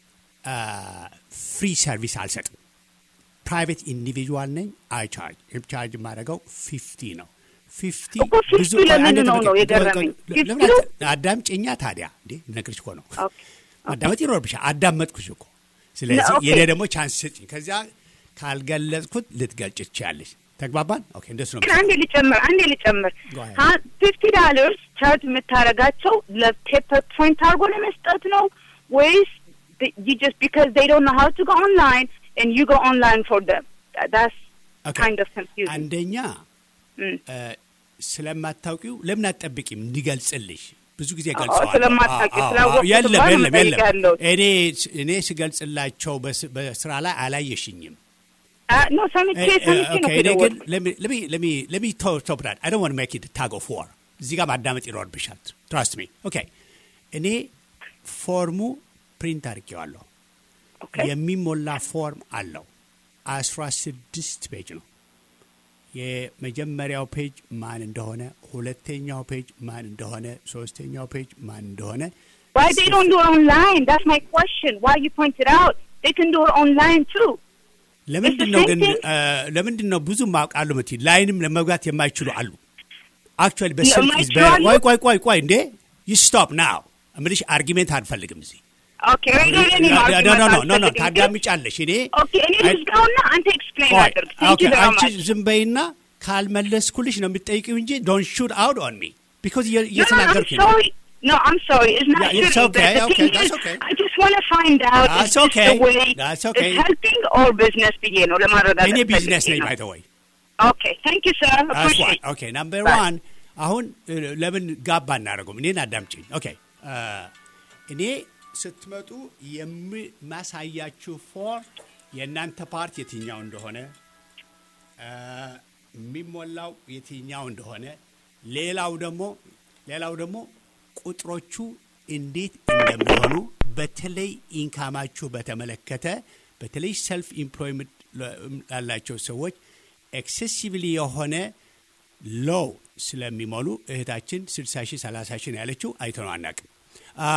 [SPEAKER 1] ፍሪ ሰርቪስ አልሰጥም። ፕራይቬት ኢንዲቪጁዋል ነኝ። አይ ቻርጅ ቻርጅ የማደርገው ፊፍቲ ነው። ፊፍቲ
[SPEAKER 6] እኮ 50 ለምን ነው ነው የገረመኝ? 50 ነው?
[SPEAKER 1] አዳምጪኛ ታዲያ እንዴ ነግርሽ እኮ ነው
[SPEAKER 6] ኦኬ
[SPEAKER 1] ማዳመጥ ይኖርብሻል። አዳመጥኩሽ እኮ። ስለዚህ
[SPEAKER 6] ኦኬ።
[SPEAKER 1] የኔ ደግሞ ቻንስ ስጭኝ። ከዚያ ካልገለጽኩት ልትገልጭ ትችያለሽ። ተግባባን? ኦኬ እንደሱ ነው።
[SPEAKER 6] ግን አንዴ ልጨምር አንዴ ልጨምር
[SPEAKER 1] Go ahead.
[SPEAKER 6] ፊፍቲ ዳለርስ ቻርጅ የምታደርጋቸው ለፔፐር ፖይንት አድርጎ ለመስጠት ነው ወይስ you just because they don't know how to go online and you go online for them That- that's
[SPEAKER 1] Okay.
[SPEAKER 6] kind of confusing
[SPEAKER 1] አንደኛ
[SPEAKER 6] Mm.
[SPEAKER 1] እ፣ ስለማታውቂው ለምን አትጠብቂም እንዲገልጽልሽ? ብዙ ጊዜ
[SPEAKER 6] አዎ፣
[SPEAKER 1] ገልጸዋል።
[SPEAKER 6] ስለማታውቂ ስላወቅኩት
[SPEAKER 1] የለም
[SPEAKER 6] እንኳን
[SPEAKER 1] የለም የለም።
[SPEAKER 6] እጠይቃለሁ።
[SPEAKER 1] እኔ እኔ ስገልጽላቸው በስ- በስራ ላይ አላየሽኝም።
[SPEAKER 6] Ah, no ሰምቼ
[SPEAKER 1] እ- እ-
[SPEAKER 6] ሰምቼ ነው
[SPEAKER 1] ኦኬ፣ እኔ ግን
[SPEAKER 6] የደወልኩት
[SPEAKER 1] ለሚ ቶፕዳት አይ ዶንት ዋንት ሜክ ኢት ታግ ኦፍ ዋር እዚህ ጋር ማዳመጥ ይኖርብሻል። ትራስት ሚ ኦኬ። እኔ ፎርሙ ፕሪንት አድርጌዋለሁ።
[SPEAKER 6] Okay.
[SPEAKER 1] የሚሞላ ፎርም አለው። አስራ ስድስት ፔጅ ነው። የመጀመሪያው ፔጅ ማን እንደሆነ፣ ሁለተኛው ፔጅ ማን እንደሆነ፣ ሶስተኛው ፔጅ ማን እንደሆነ
[SPEAKER 6] why they don't do it online that's my question why you pointed out they can do it online too
[SPEAKER 1] ለምንድን
[SPEAKER 6] It's
[SPEAKER 1] ነው
[SPEAKER 6] the
[SPEAKER 1] ግን
[SPEAKER 6] same thing.
[SPEAKER 1] እ፣ ለምንድን ነው ብዙ ማውቃሉ ምት ላይንም ለመግባት የማይችሉ አሉ። አክቹዋሊ በስልክ
[SPEAKER 6] የማይችሉ
[SPEAKER 1] is very-
[SPEAKER 6] አሉ?
[SPEAKER 1] ቆይ ቆይ ቆይ ቆይ እንዴ ስቶፕ ናው እምልሽ አርጊሜንት አንፈልግም እዚህ
[SPEAKER 6] okay ሬዲዮ ላይ እኔ
[SPEAKER 1] ኖ
[SPEAKER 6] ማውራት
[SPEAKER 1] ኖ ኖ ኖ ኖ
[SPEAKER 6] አልፈልግም፣ ግን-
[SPEAKER 1] ታዳምጫለሽ እኔ
[SPEAKER 6] Okay, እኔ
[SPEAKER 1] አይ-
[SPEAKER 6] ልዝጋውና አንተ ኤክስፕሌን
[SPEAKER 1] ቆይ፣
[SPEAKER 6] አድርግ Thank
[SPEAKER 1] ኦኬ፣
[SPEAKER 6] you very
[SPEAKER 1] አንቺ
[SPEAKER 6] much.
[SPEAKER 1] ዝም በይና ካልመለስኩልሽ ነው የምትጠይቂው እንጂ ዶንት ሹት አውት ኦን ሚ ቢኮዝ
[SPEAKER 6] No, no, I'm
[SPEAKER 1] እየተናገርኩኝ ነው።
[SPEAKER 6] sorry. No, I'm sorry. It's not
[SPEAKER 1] Yeah, it's
[SPEAKER 6] shooting,
[SPEAKER 1] okay,
[SPEAKER 6] but the
[SPEAKER 1] okay,
[SPEAKER 6] thing
[SPEAKER 1] that's
[SPEAKER 6] is,
[SPEAKER 1] okay.
[SPEAKER 6] I just want to find out
[SPEAKER 1] That's
[SPEAKER 6] if this
[SPEAKER 1] okay,
[SPEAKER 6] the way
[SPEAKER 1] that's okay.
[SPEAKER 6] it's helping or business ብዬ ነው ለማረዳት
[SPEAKER 1] እኔ
[SPEAKER 6] ፈልጌ
[SPEAKER 1] ቢዝነስ ነኝ
[SPEAKER 6] ነው።
[SPEAKER 1] ባይ ዘ ወይ
[SPEAKER 6] Okay, thank you, sir. Appreciate
[SPEAKER 1] ኦኬ ናምበር
[SPEAKER 6] Bye.
[SPEAKER 1] ዋን አሁን እ፣ ለምን ጋባ እናደርገውም? እኔን አዳምጪኝ። ኦኬ እ፣ እኔ ስትመጡ የማሳያችሁ ፎር የእናንተ ፓርት የትኛው እንደሆነ እ፣ የሚሞላው የትኛው እንደሆነ ሌላው ደግሞ ሌላው ደግሞ ቁጥሮቹ እንዴት እንደሚሆኑ በተለይ ኢንካማችሁ በተመለከተ በተለይ ሰልፍ ኢምፕሎይመንት ላላቸው ሰዎች ኤክሴሲቭሊ የሆነ ሎው ስለሚሞሉ እህታችን 60 ሺህ 30 ሺህ ነው ያለችው አይተነው አናውቅም። አ፣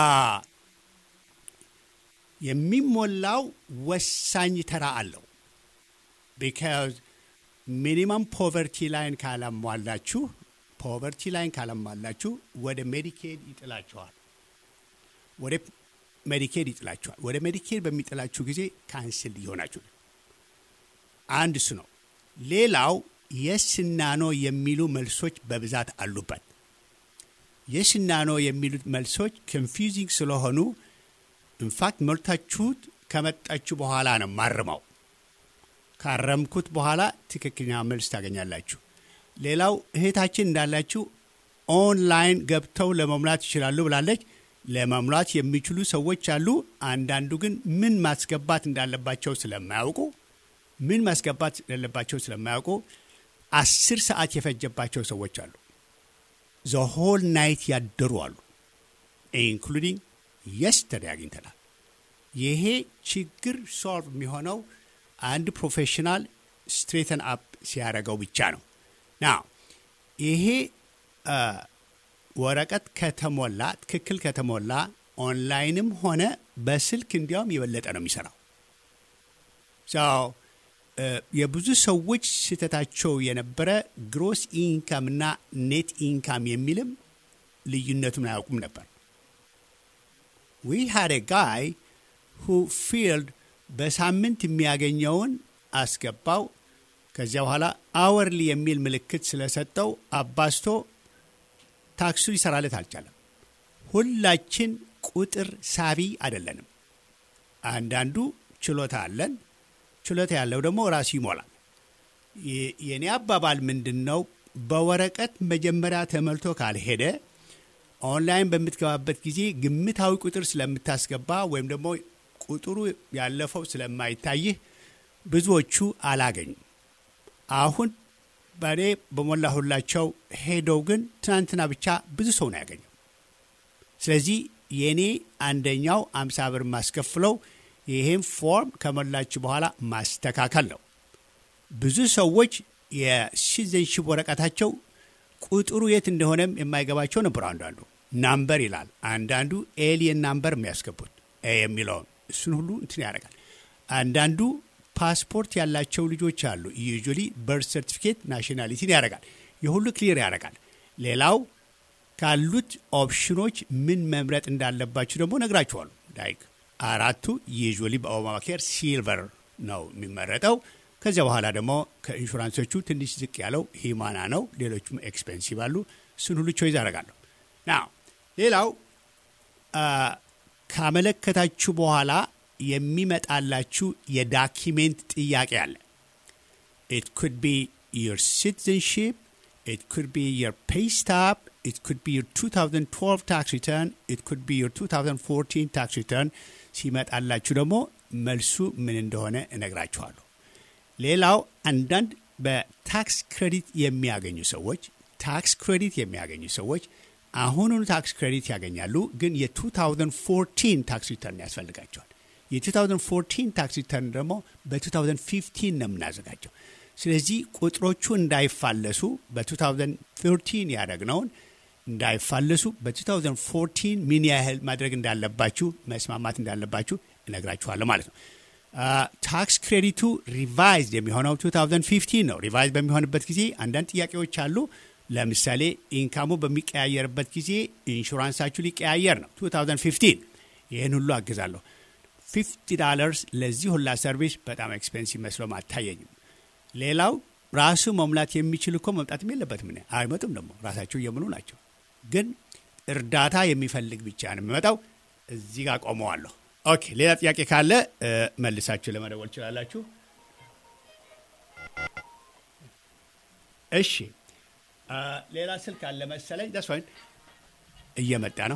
[SPEAKER 1] የሚሞላው ወሳኝ ተራ አለው። ቢካዝ ሚኒመም ፖቨርቲ ላይን ካላሟላችሁ ፖቨርቲ ላይን ካላሟላችሁ ወደ ሜዲኬድ ይጥላችኋል። ወደ ሜዲኬድ ይጥላችኋል። ወደ ሜዲኬድ በሚጥላችሁ ጊዜ ካንስል ሊሆናችሁ ነው። አንድ እሱ ነው። ሌላው የስና ኖ የሚሉ መልሶች በብዛት አሉበት። የስና ኖ የሚሉት መልሶች ኮንፊውዚንግ ስለሆኑ ኢንፋክት ሞልታችሁት ከመጣችሁ በኋላ ነው ማርመው። ካረምኩት በኋላ ትክክለኛ መልስ ታገኛላችሁ። ሌላው እህታችን እንዳላችሁ ኦንላይን ገብተው ለመሙላት ይችላሉ ብላለች። ለመሙላት የሚችሉ ሰዎች አሉ። አንዳንዱ ግን ምን ማስገባት እንዳለባቸው ስለማያውቁ ምን ማስገባት እንዳለባቸው ስለማያውቁ አስር ሰዓት የፈጀባቸው ሰዎች አሉ። ዘሆል ናይት ያደሩ አሉ። ኢንክሉዲንግ የስተርዴ አግኝተናል። ይሄ ችግር ሶልቭ የሚሆነው አንድ ፕሮፌሽናል ስትሬተን አፕ ሲያደርገው ብቻ ነው። ና ይሄ አ፣ ወረቀት ከተሞላ ትክክል ከተሞላ ኦንላይንም ሆነ በስልክ እንዲያውም የበለጠ ነው የሚሰራው። ሰው የብዙ ሰዎች ስህተታቸው የነበረ ግሮስ ኢንካም እና ኔት ኢንካም የሚልም ልዩነቱን አያውቁም ነበር። ዊ ሃድ ጋይ ሁ ፊልድ በሳምንት የሚያገኘውን አስገባው። ከዚያ በኋላ አወርሊ የሚል ምልክት ስለሰጠው አባስቶ ታክሱ ሊሰራለት አልቻለም። ሁላችን ቁጥር ሳቢ አይደለንም። አንዳንዱ ችሎታ አለን። ችሎታ ያለው ደግሞ ራሱ ይሞላል። የ- የእኔ አባባል ምንድን ነው? በወረቀት መጀመሪያ ተመልቶ ካልሄደ ኦንላይን በምትገባበት ጊዜ ግምታዊ ቁጥር ስለምታስገባ ወይም ደግሞ ቁጥሩ ያለፈው ስለማይታይህ ብዙዎቹ አላገኙም። አሁን በእኔ በሞላሁላቸው ሄደው ግን ትናንትና ብቻ ብዙ ሰው ነው ያገኘው። ስለዚህ የእኔ አንደኛው አምሳ ብር ማስከፍለው ይህም ፎርም ከሞላችሁ በኋላ ማስተካከል ነው። ብዙ ሰዎች የሲቲዘንሺፕ ወረቀታቸው ቁጥሩ የት እንደሆነም የማይገባቸው ነበሩ። አንዳንዱ ናምበር ይላል፣ አንዳንዱ ኤሊየን ናምበር የሚያስገቡት ኤ የሚለውን እሱን ሁሉ እንትን ያደርጋል። አንዳንዱ ፓስፖርት ያላቸው ልጆች አሉ። ዩዥዋሊ በርት ሰርቲፊኬት ናሽናሊቲን ያደርጋል። የሁሉ ክሊር ያደርጋል። ሌላው ካሉት ኦፕሽኖች ምን መምረጥ እንዳለባችሁ ደግሞ ነግራችኋሉ። ላይክ አራቱ ዩዥዋሊ በኦባማ ኬር ሲልቨር ነው የሚመረጠው። ከዚያ በኋላ ደግሞ ከኢንሹራንሶቹ ትንሽ ዝቅ ያለው ሂማና ነው። ሌሎቹም ኤክስፔንሲቭ አሉ። እሱን ሁሉ ቾይዝ አደርጋለሁ። ና ሌላው ካመለከታችሁ በኋላ የሚመጣላችሁ የዳኪሜንት ጥያቄ አለ። ኢት ኩድ ቢ ዮር ሲቲዘንሺፕ ኢት ኩድ ቢ ዮር ፔይ ስታፕ ኢት ኩድ ቢ ዮር 2012 ታክስ ሪተርን ኢት ኩድ ቢ ዮር 2014 ታክስ ሪተርን። ሲመጣላችሁ ደግሞ መልሱ ምን እንደሆነ እነግራችኋለሁ። ሌላው አንዳንድ በታክስ ክሬዲት የሚያገኙ ሰዎች ታክስ ክሬዲት የሚያገኙ ሰዎች አሁኑኑ ታክስ ክሬዲት ያገኛሉ፣ ግን የ2014 ታክስ ሪተርን ያስፈልጋቸዋል። የ2014 ታክስ ሪተርን ደግሞ በ2015 ነው የምናዘጋጀው። ስለዚህ ቁጥሮቹ እንዳይፋለሱ በ2013 ያደረግነውን እንዳይፋለሱ በ2014 ምን ያህል ማድረግ እንዳለባችሁ መስማማት እንዳለባችሁ እነግራችኋለሁ ማለት ነው። ታክስ ክሬዲቱ ሪቫይዝድ የሚሆነው 2015 ነው። ሪቫይዝ በሚሆንበት ጊዜ አንዳንድ ጥያቄዎች አሉ። ለምሳሌ ኢንካሙ በሚቀያየርበት ጊዜ ኢንሹራንሳችሁ ሊቀያየር ነው 2015 ይህን ሁሉ አግዛለሁ። 50 ዳለርስ ለዚህ ሁላ ሰርቪስ በጣም ኤክስፔንሲቭ መስሎም አታየኝም። ሌላው ራሱ መሙላት የሚችል እኮ መምጣትም የለበትም። ምን አይመጡም ደግሞ ራሳቸው እየምኑ ናቸው። ግን እርዳታ የሚፈልግ ብቻ ነው የሚመጣው። እዚህ ጋር ቆመዋለሁ። ኦኬ፣ ሌላ ጥያቄ ካለ መልሳችሁ ለመደወል ትችላላችሁ። እሺ፣ ሌላ ስልክ አለ መሰለኝ። ደስ ወይን እየመጣ ነው።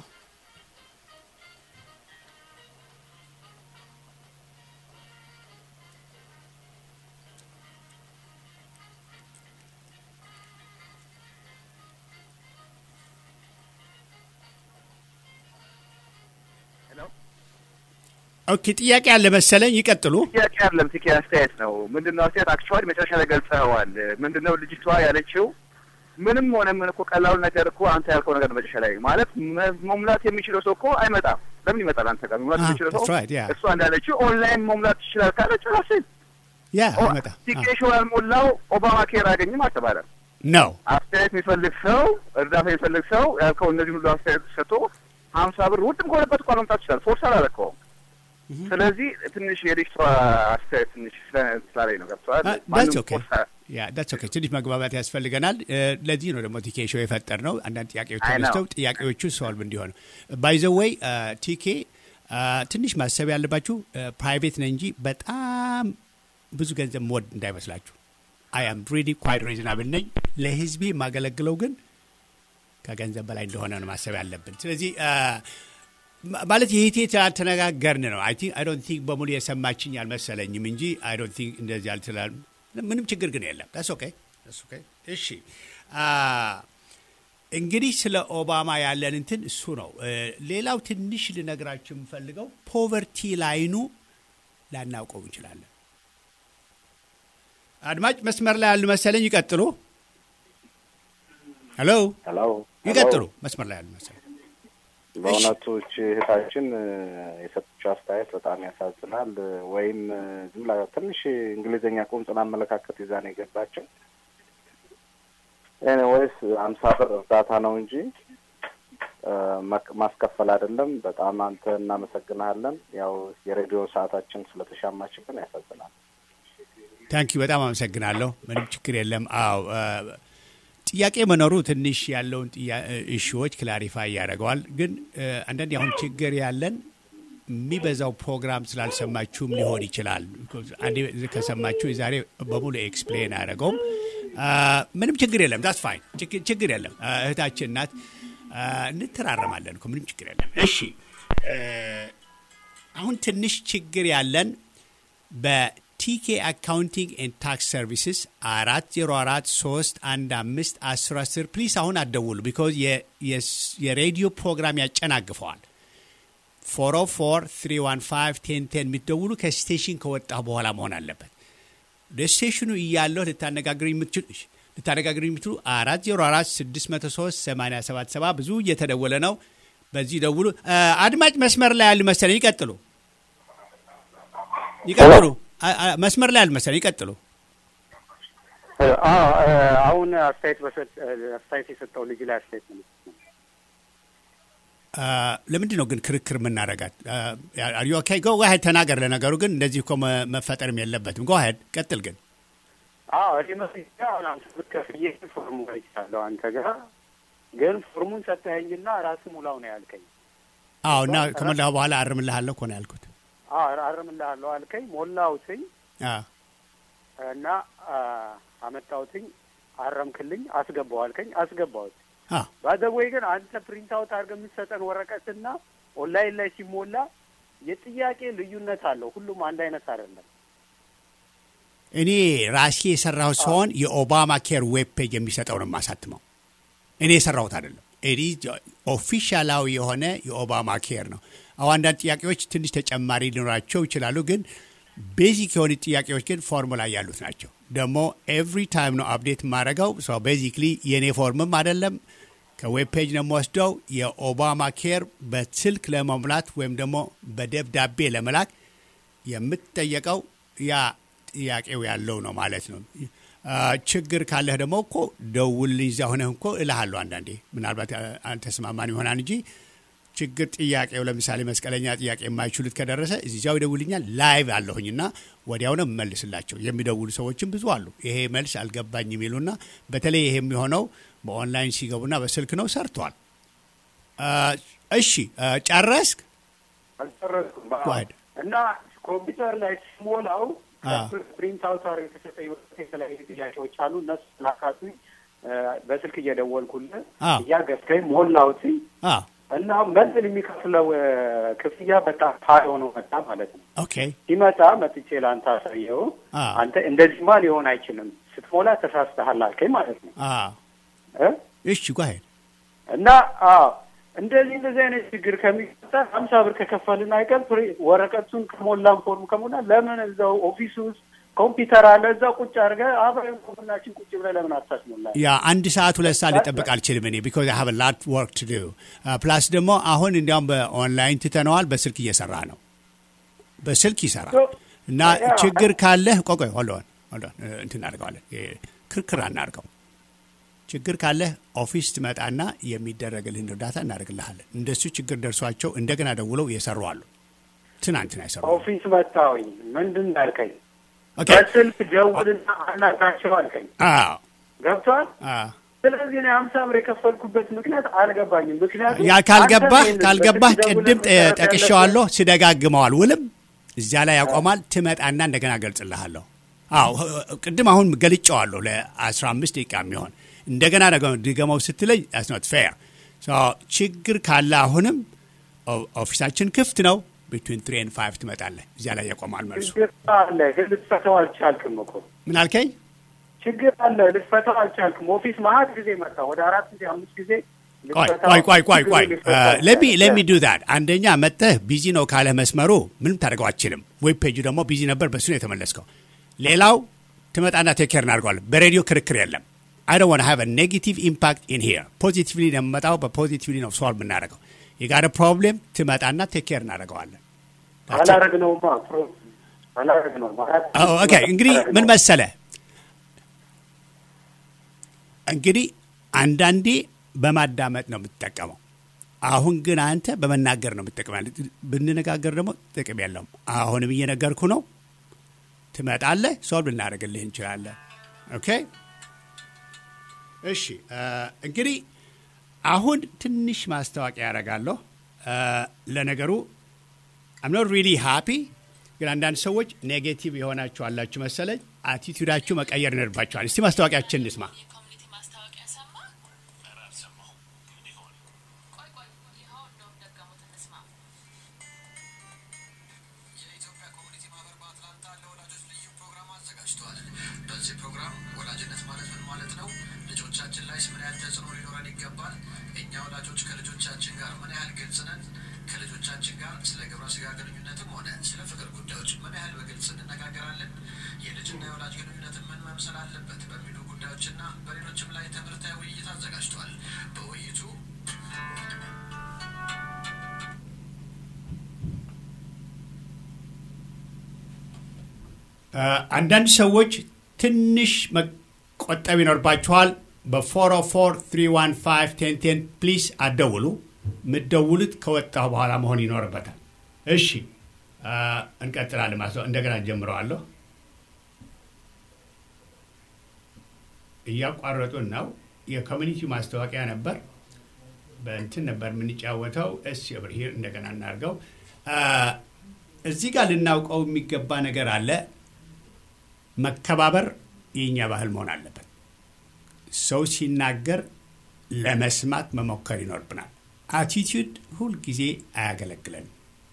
[SPEAKER 1] ኦኬ ጥያቄ አለ መሰለኝ። ይቀጥሉ።
[SPEAKER 7] ጥያቄ አለም ቲኬ አስተያየት ነው። ምንድነው አስተያየት? አክቹዋሊ መጨረሻ ላይ ገልጸዋል። ምንድነው ልጅቷ ያለችው? ምንም ሆነ ምን እኮ ቀላሉ ነገር እኮ አንተ ያልከው ነገር መጨረሻ ላይ ማለት መሙላት የሚችለው ሰው እኮ አይመጣም። ለምን ይመጣል? አንተ ጋር መሙላት የሚችለው ሰው እሷ እንዳለችው ኦንላይን መሙላት ትችላል ካለች ራስን
[SPEAKER 1] ያ አይመጣ
[SPEAKER 7] ቲኬሽን ያልሞላው ኦባማ ኬር አገኝም አልተባለም
[SPEAKER 1] ነው።
[SPEAKER 7] አስተያየት የሚፈልግ ሰው እርዳታ የሚፈልግ ሰው ያልከው እነዚህ ሁሉ አስተያየት ሰጥቶ ሀምሳ ብር ውድም ከሆነበት እኳ መምጣት ይችላል። ፎርስ አላለከውም። ስለዚህ ትንሽ የልጅቷ አስተያየት ትንሽ ስላለኝ ነው ገብተዋል።
[SPEAKER 1] ዳትስ ኦኬ። ትንሽ መግባባት ያስፈልገናል። ለዚህ ነው ደግሞ ቲኬ ሾው የፈጠር ነው። አንዳንድ ጥያቄዎች ተነስተው ጥያቄዎቹ ሶልቭ እንዲሆኑ ባይዘወይ ቲኬ ትንሽ ማሰብ ያለባችሁ ፕራይቬት ነው እንጂ በጣም ብዙ ገንዘብ መወድ እንዳይመስላችሁ። አይ አም ሪሊ ኳይት ሪዝናብል ነኝ። ለህዝቤ የማገለግለው ግን ከገንዘብ በላይ እንደሆነ ነው ማሰብ ያለብን። ስለዚህ ማለት ይህቴ ተነጋገርን ነው። አይ ቲንክ አይ ዶንት ቲንክ በሙሉ የሰማችኝ አልመሰለኝም እንጂ አይ ዶንት ቲንክ እንደዚህ አልትላል። ምንም ችግር ግን የለም። ዳስ ኦኬ ዳስ ኦኬ። እሺ እንግዲህ ስለ ኦባማ ያለን እንትን እሱ ነው። ሌላው ትንሽ ልነግራችሁ የምፈልገው ፖቨርቲ ላይኑ ላናውቀው እንችላለን። አድማጭ መስመር ላይ ያሉ መሰለኝ። ይቀጥሉ። ሄሎ
[SPEAKER 8] ሄሎ፣
[SPEAKER 1] ይቀጥሉ። መስመር ላይ ያሉ መሰለኝ።
[SPEAKER 8] በእውነቱ እቺ እህታችን የሰጠችው አስተያየት በጣም ያሳዝናል። ወይም ዝም ብላ ትንሽ እንግሊዝኛ ቁምጽን አመለካከት ይዛ ነው የገባቸው። ወይስ አምሳ ብር እርዳታ ነው እንጂ ማስከፈል አይደለም። በጣም አንተ እናመሰግናለን። ያው የሬዲዮ ሰዓታችን ስለተሻማችብን ያሳዝናል።
[SPEAKER 1] ታንኪ በጣም አመሰግናለሁ። ምንም ችግር የለም። አዎ ጥያቄ መኖሩ ትንሽ ያለውን እሺዎች ክላሪፋይ ያደርገዋል። ግን አንዳንድ አሁን ችግር ያለን የሚበዛው ፕሮግራም ስላልሰማችሁም ሊሆን ይችላል። አንዴ ከሰማችሁ የዛሬ በሙሉ ኤክስፕሌን አያደረገውም። ምንም ችግር የለም። ዳስ ፋይን ችግር የለም። እህታችን ናት። እንተራረማለን እኮ ምንም ችግር የለም። እሺ አሁን ትንሽ ችግር ያለን በቲኬ አካውንቲንግ ኤንድ ታክስ ሰርቪስስ አራት ዜሮ አራት ሶስት አንድ አምስት አስር አስር ፕሊስ አሁን አትደውሉ ቢኮዝ የሬዲዮ ፕሮግራም ያጨናግፈዋል። ፎር ኦ ፎር ትሪ ዋን ፋይቭ ቴን ቴን የሚደውሉ ከስቴሽን ከወጣ በኋላ መሆን አለበት። ወደ ስቴሽኑ እያለሁ ልታነጋግሩ የምትችሉ ልታነጋግሩ የምትችሉ አራት ዜሮ አራት ስድስት መቶ ሶስት ሰማንያ ሰባት ሰባ ብዙ እየተደወለ ነው። በዚህ ደውሉ። አድማጭ መስመር ላይ ያሉ መሰለኝ። ይቀጥሉ ይቀጥሉ። መስመር ላይ ያሉ መሰለኝ። ይቀጥሉ።
[SPEAKER 8] አሁን አስተያየት አስተያየት የሰጠው ልጅ ላይ አስተያየት ነው።
[SPEAKER 1] ለምንድን ነው ግን ክርክር የምናረጋት? ኦኬ ጎ ዋሄድ ተናገር። ለነገሩ ግን እንደዚህ እኮ መፈጠርም የለበትም። ጎ ዋሄድ ቀጥል። ግን
[SPEAKER 8] አዎ እኔ መስያ አንተ ብትከፍዬ ፎርሙ ይቻለሁ አንተ ጋር ግን ፎርሙን ሰጠኸኝና ራስህ ሙላው ነው ያልከኝ።
[SPEAKER 1] አዎ እና ከሞላሁ በኋላ አርምልሃለሁ እኮ ነው ያልኩት።
[SPEAKER 8] አዎ አርምልሃለሁ አልከኝ። ሞላሁትኝ እና አመጣሁትኝ፣ አረምክልኝ፣ አስገባው አልከኝ፣ አስገባሁት። ባዘወይ ግን አንተ ፕሪንት አውት አድርገህ የምትሰጠን ወረቀትና ኦንላይን ላይ ሲሞላ የጥያቄ ልዩነት አለው። ሁሉም አንድ አይነት አይደለም።
[SPEAKER 1] እኔ ራሴ የሰራሁት ሲሆን የኦባማ ኬር ዌብ ፔጅ የሚሰጠው ነው የማሳትመው። እኔ የሰራሁት አይደለም። ኤዲ ኦፊሻላዊ የሆነ የኦባማ ኬር ነው። አሁ አንዳንድ ጥያቄዎች ትንሽ ተጨማሪ ሊኖራቸው ይችላሉ፣ ግን ቤዚክ የሆኑ ጥያቄዎች ግን ፎርሙላ ያሉት ናቸው። ደግሞ ኤቭሪ ታይም ነው አፕዴት የማደርገው። ቤዚክሊ የእኔ ፎርምም አይደለም ከዌብ ፔጅ ነው የምወስደው። የኦባማ ኬር በስልክ ለመሙላት ወይም ደግሞ በደብዳቤ ለመላክ የምትጠየቀው ያ ጥያቄው ያለው ነው ማለት ነው። ችግር ካለህ ደግሞ እኮ ደውልልኝ፣ እዚያ ሆነህ እኮ እልሃለሁ። አንዳንዴ ምናልባት አልተስማማን ይሆናል እንጂ ችግር ጥያቄው ለምሳሌ መስቀለኛ ጥያቄ የማይችሉት ከደረሰ እዚያው ይደውልኛል። ላይቭ አለሁኝና ወዲያው ነው የምመልስላቸው። የሚደውሉ ሰዎችም ብዙ አሉ። ይሄ መልስ አልገባኝ የሚሉና በተለይ ይሄ የሚሆነው በኦንላይን ሲገቡና በስልክ ነው። ሰርቷል። እሺ ጨረስክ?
[SPEAKER 8] አልጨረስኩም እና ኮምፒውተር ላይ ሲሞላው ፕሪንት አውት አር የተሰጠ የተለያዩ ጥያቄዎች አሉ። እነሱ ላካቱኝ በስልክ እየደወልኩልህ እያገዝከኝ ሞላሁትኝ እና መንዝል የሚከፍለው ክፍያ በጣም ሀይ ሆኖ መጣ ማለት ነው።
[SPEAKER 1] ኦኬ
[SPEAKER 8] ሲመጣ መጥቼ ለአንተ አሳየው። አንተ እንደዚህማ ሊሆን አይችልም ስትሞላ ተሳስተሃል አልከኝ ማለት ነው።
[SPEAKER 1] እሺ ጓሄድ
[SPEAKER 8] እና እንደዚህ እንደዚህ አይነት ችግር ከሚፈጠር ሀምሳ ብር ከከፈልን አይቀር ወረቀቱን ከሞላን ፎርም ከሞላ ለምን እዛው ኦፊስ ውስጥ ኮምፒውተር አለ እዛ ቁጭ አድርገህ አብረን ጎናችን ቁጭ ብለህ ለምን አታስሞላ?
[SPEAKER 1] ያ አንድ ሰዓት ሁለት ሰዓት ልጠብቅ አልችልም እኔ ቢኮዝ ሀቭ ላት ወርክ ቱ ዱ ፕላስ ደግሞ አሁን እንዲያውም በኦንላይን ትተነዋል። በስልክ እየሰራ ነው። በስልክ ይሰራል እና ችግር ካለህ ቆቆይ ሆልሆን ሆልሆን እንትን እናደርገዋለን። ክርክር አናርገው። ችግር ካለህ ኦፊስ ትመጣና የሚደረግልህን እርዳታ እናደርግልሃለን። እንደሱ ችግር ደርሷቸው እንደገና ደውለው የሰሩ አሉ። ትናንትና የሰሩ
[SPEAKER 8] ኦፊስ መጣሁኝ ምንድን ያልከኝ በስልክ ደውልና አናግራቸው አልከኝ። ገብቷል። ስለዚህ ነው ሀምሳ ብር የከፈልኩበት ምክንያት አልገባኝም። ምክንያቱም
[SPEAKER 1] ያ ካልገባህ ካልገባህ ቅድም ጠቅሼዋለሁ፣ ስደጋግመዋል። ውልም እዚያ ላይ ያቆማል። ትመጣና እንደገና ገልጽልሃለሁ። አዎ ቅድም አሁን ገልጨዋለሁ ለአስራ አምስት ደቂቃ የሚሆን እንደገና ድገመው ስትለኝ ስኖት ፌር ችግር ካለ አሁንም ኦፊሳችን ክፍት ነው። ቢትዊን ትሪ ኤንድ ፋይቭ ትመጣለህ። እዚያ ላይ ያቆማል መልሱ።
[SPEAKER 8] ችግር አለ ግን ልትፈታው አልቻልክም እኮ።
[SPEAKER 1] ምን አልከኝ?
[SPEAKER 8] ችግር አለ ልትፈታው አልቻልክም። ኦፊስ መሀት ጊዜ መጣ፣ ወደ አራት ጊዜ አምስት ጊዜ
[SPEAKER 1] ቆይ ቆይ ቆይ ቆይ ለሚ ለሚ ዱ ዳት አንደኛ መጥተህ ቢዚ ነው ካለህ መስመሩ ምንም ታደርገው አችልም። ዌብ ፔጁ ደግሞ ቢዚ ነበር፣ በሱ ነው የተመለስከው። ሌላው ትመጣና ቴኬር እናድርገዋለን። በሬዲዮ ክርክር የለም። አይ ዶንት ዋንት ሃቭ ኔጌቲቭ ኢምፓክት ኢን ሂር። ፖዚቲቭሊ ነው የምመጣው፣ በፖዚቲቭሊ ነው ሶልቭ የምናደርገው። የጋር ፕሮብሌም ትመጣና ቴኬር እናደርገዋለን።
[SPEAKER 8] አላረግነውማ አላረግነውም።
[SPEAKER 1] ኦኬ እንግዲህ ምን መሰለ እንግዲህ አንዳንዴ በማዳመጥ ነው የምትጠቀመው። አሁን ግን አንተ በመናገር ነው የምትጠቀመው። ብንነጋገር ደግሞ ጥቅም የለውም። አሁንም እየነገርኩ ነው። ትመጣለህ፣ ሶልቭ ልናደርግልህ እንችላለን። ኦኬ እሺ። እንግዲህ አሁን ትንሽ ማስታወቂያ ያደርጋለሁ። ለነገሩ አም ኖት ሪሊ ሃፒ፣ ግን አንዳንድ ሰዎች ኔጌቲቭ የሆናችሁ አላችሁ መሰለኝ። አቲቱዳችሁ መቀየር ይኖርባችኋል። እስቲ ማስታወቂያችን እንስማ።
[SPEAKER 9] ወላጅነት ማለት ምን ማለት ነው? ልጆቻችን ላይ ምን ያህል ተጽዕኖ ሊኖረን ይገባል? እኛ ወላጆች ከልጆቻችን ጋር ምን ያህል ግልጽ ነን? ከልጆቻችን ጋር ስለ ግብረ ስጋ ግንኙነትም ሆነ ስለ ፍቅር ጉዳዮች ምን ያህል በግልጽ እንነጋገራለን? የልጅና የወላጅ ግንኙነትን ምን መምሰል አለበት? በሚሉ ጉዳዮችና በሌሎችም ላይ ትምህርታዊ ውይይት አዘጋጅቷል። በውይይቱ
[SPEAKER 1] አንዳንድ ሰዎች ትንሽ መቆጠብ ይኖርባችኋል። በ404 315 1010 ፕሊስ አደውሉ። የምትደውሉት ከወጣሁ በኋላ መሆን ይኖርበታል። እሺ እንቀጥላለን ማለት ነው። እንደገና ጀምረዋለሁ። እያቋረጡን ነው። የኮሚኒቲው ማስታወቂያ ነበር። በእንትን ነበር የምንጫወተው። እስ ብርሄር እንደገና እናድርገው። እዚህ ጋር ልናውቀው የሚገባ ነገር አለ። መከባበር የእኛ ባህል መሆን አለበት። ሰው ሲናገር ለመስማት መሞከር ይኖርብናል። አቲቲዩድ ሁልጊዜ አያገለግለንም።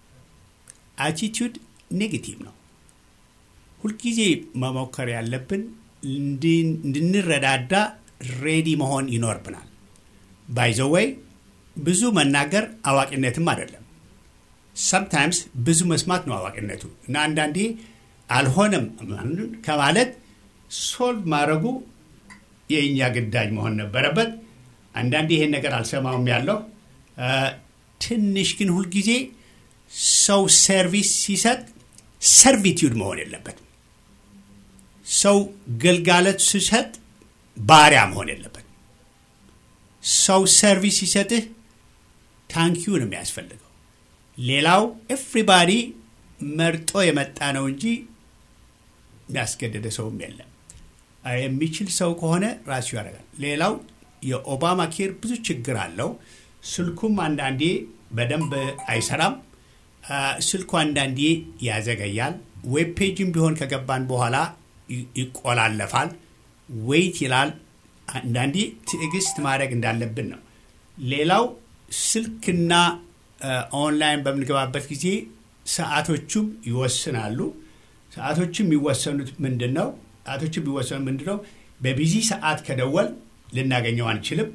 [SPEAKER 1] አቲቲዩድ ኔጌቲቭ ነው። ሁልጊዜ መሞከር ያለብን እንድንረዳዳ ሬዲ መሆን ይኖርብናል። ባይዘወይ ብዙ መናገር አዋቂነትም አይደለም። ሰምታይምስ ብዙ መስማት ነው አዋቂነቱ እና አንዳንዴ አልሆነም ከማለት ሶልቭ ማድረጉ የእኛ ግዳጅ መሆን ነበረበት። አንዳንዴ ይሄን ነገር አልሰማውም ያለው ትንሽ ግን ሁልጊዜ ሰው ሰርቪስ ሲሰጥ ሰርቪቲዩድ መሆን የለበትም። ሰው ግልጋሎት ሲሰጥ ባሪያ መሆን የለበትም። ሰው ሰርቪስ ሲሰጥህ ታንኪዩ ነው የሚያስፈልገው። ሌላው ኤፍሪባዲ መርጦ የመጣ ነው እንጂ የሚያስገደደ ሰውም የለም። የሚችል ሰው ከሆነ ራሱ ያደርጋል። ሌላው የኦባማ ኬር ብዙ ችግር አለው። ስልኩም አንዳንዴ በደንብ አይሰራም። ስልኩ አንዳንዴ ያዘገያል። ዌብ ፔጅም ቢሆን ከገባን በኋላ ይቆላለፋል፣ ወይት ይላል። አንዳንዴ ትዕግስት ማድረግ እንዳለብን ነው። ሌላው ስልክና ኦንላይን በምንገባበት ጊዜ ሰዓቶቹም ይወስናሉ። ሰዓቶቹም የሚወሰኑት ምንድን ነው? ሰዓቶቹም የሚወሰኑት ምንድን ነው? በቢዚ ሰዓት ከደወል ልናገኘው አንችልም።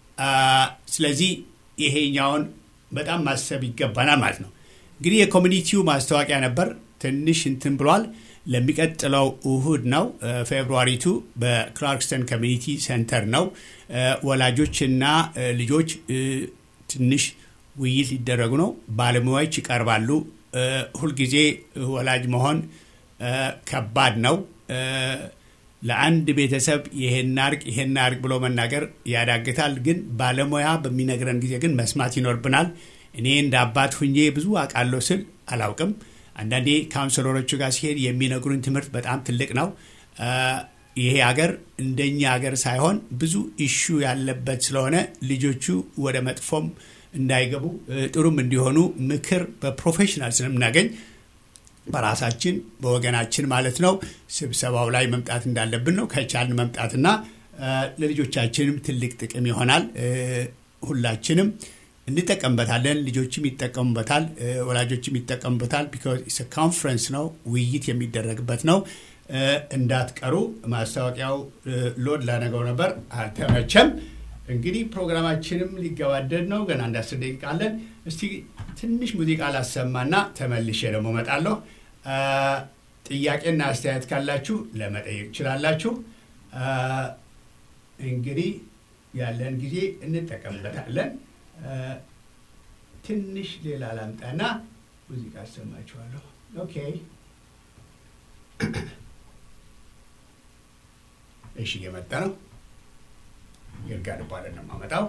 [SPEAKER 1] ስለዚህ ይሄኛውን በጣም ማሰብ ይገባናል ማለት ነው። እንግዲህ የኮሚኒቲው ማስታወቂያ ነበር። ትንሽ እንትን ብሏል። ለሚቀጥለው እሁድ ነው ፌብሩዋሪቱ በክላርክስተን ኮሚኒቲ ሴንተር ነው። ወላጆችና ልጆች ትንሽ ውይይት ሊደረጉ ነው። ባለሙያዎች ይቀርባሉ። ሁልጊዜ ወላጅ መሆን ከባድ ነው። ለአንድ ቤተሰብ ይሄን አርግ ይሄን አርግ ብሎ መናገር ያዳግታል። ግን ባለሙያ በሚነግረን ጊዜ ግን መስማት ይኖርብናል። እኔ እንደ አባት ሁኜ ብዙ አውቃለሁ ስል አላውቅም። አንዳንዴ ካውንስለሮቹ ጋር ሲሄድ የሚነግሩን ትምህርት በጣም ትልቅ ነው። ይሄ ሀገር እንደኛ ሀገር ሳይሆን ብዙ ኢሹ ያለበት ስለሆነ ልጆቹ ወደ መጥፎም እንዳይገቡ ጥሩም እንዲሆኑ ምክር በፕሮፌሽናል ስለምናገኝ በራሳችን በወገናችን ማለት ነው ስብሰባው ላይ መምጣት እንዳለብን ነው። ከቻልን መምጣትና ለልጆቻችንም ትልቅ ጥቅም ይሆናል። ሁላችንም እንጠቀምበታለን። ልጆችም ይጠቀሙበታል፣ ወላጆችም ይጠቀሙበታል። ቢኮዝ ኮንፈረንስ ነው፣ ውይይት የሚደረግበት ነው። እንዳትቀሩ። ማስታወቂያው ሎድ ላነገው ነበር፣ አልተመቸም። እንግዲህ ፕሮግራማችንም ሊገባደድ ነው። ገና አንድ አስር ደቂቃ አለን። እስቲ ትንሽ ሙዚቃ ላሰማና ተመልሼ ደግሞ እመጣለሁ። ጥያቄና አስተያየት ካላችሁ ለመጠየቅ ትችላላችሁ። እንግዲህ ያለን ጊዜ እንጠቀምበታለን። ትንሽ ሌላ ላምጣና ሙዚቃ አሰማችኋለሁ። ኦኬ እሺ፣ እየመጣ ነው። ይርጋድ ባለን ነው የማመጣው።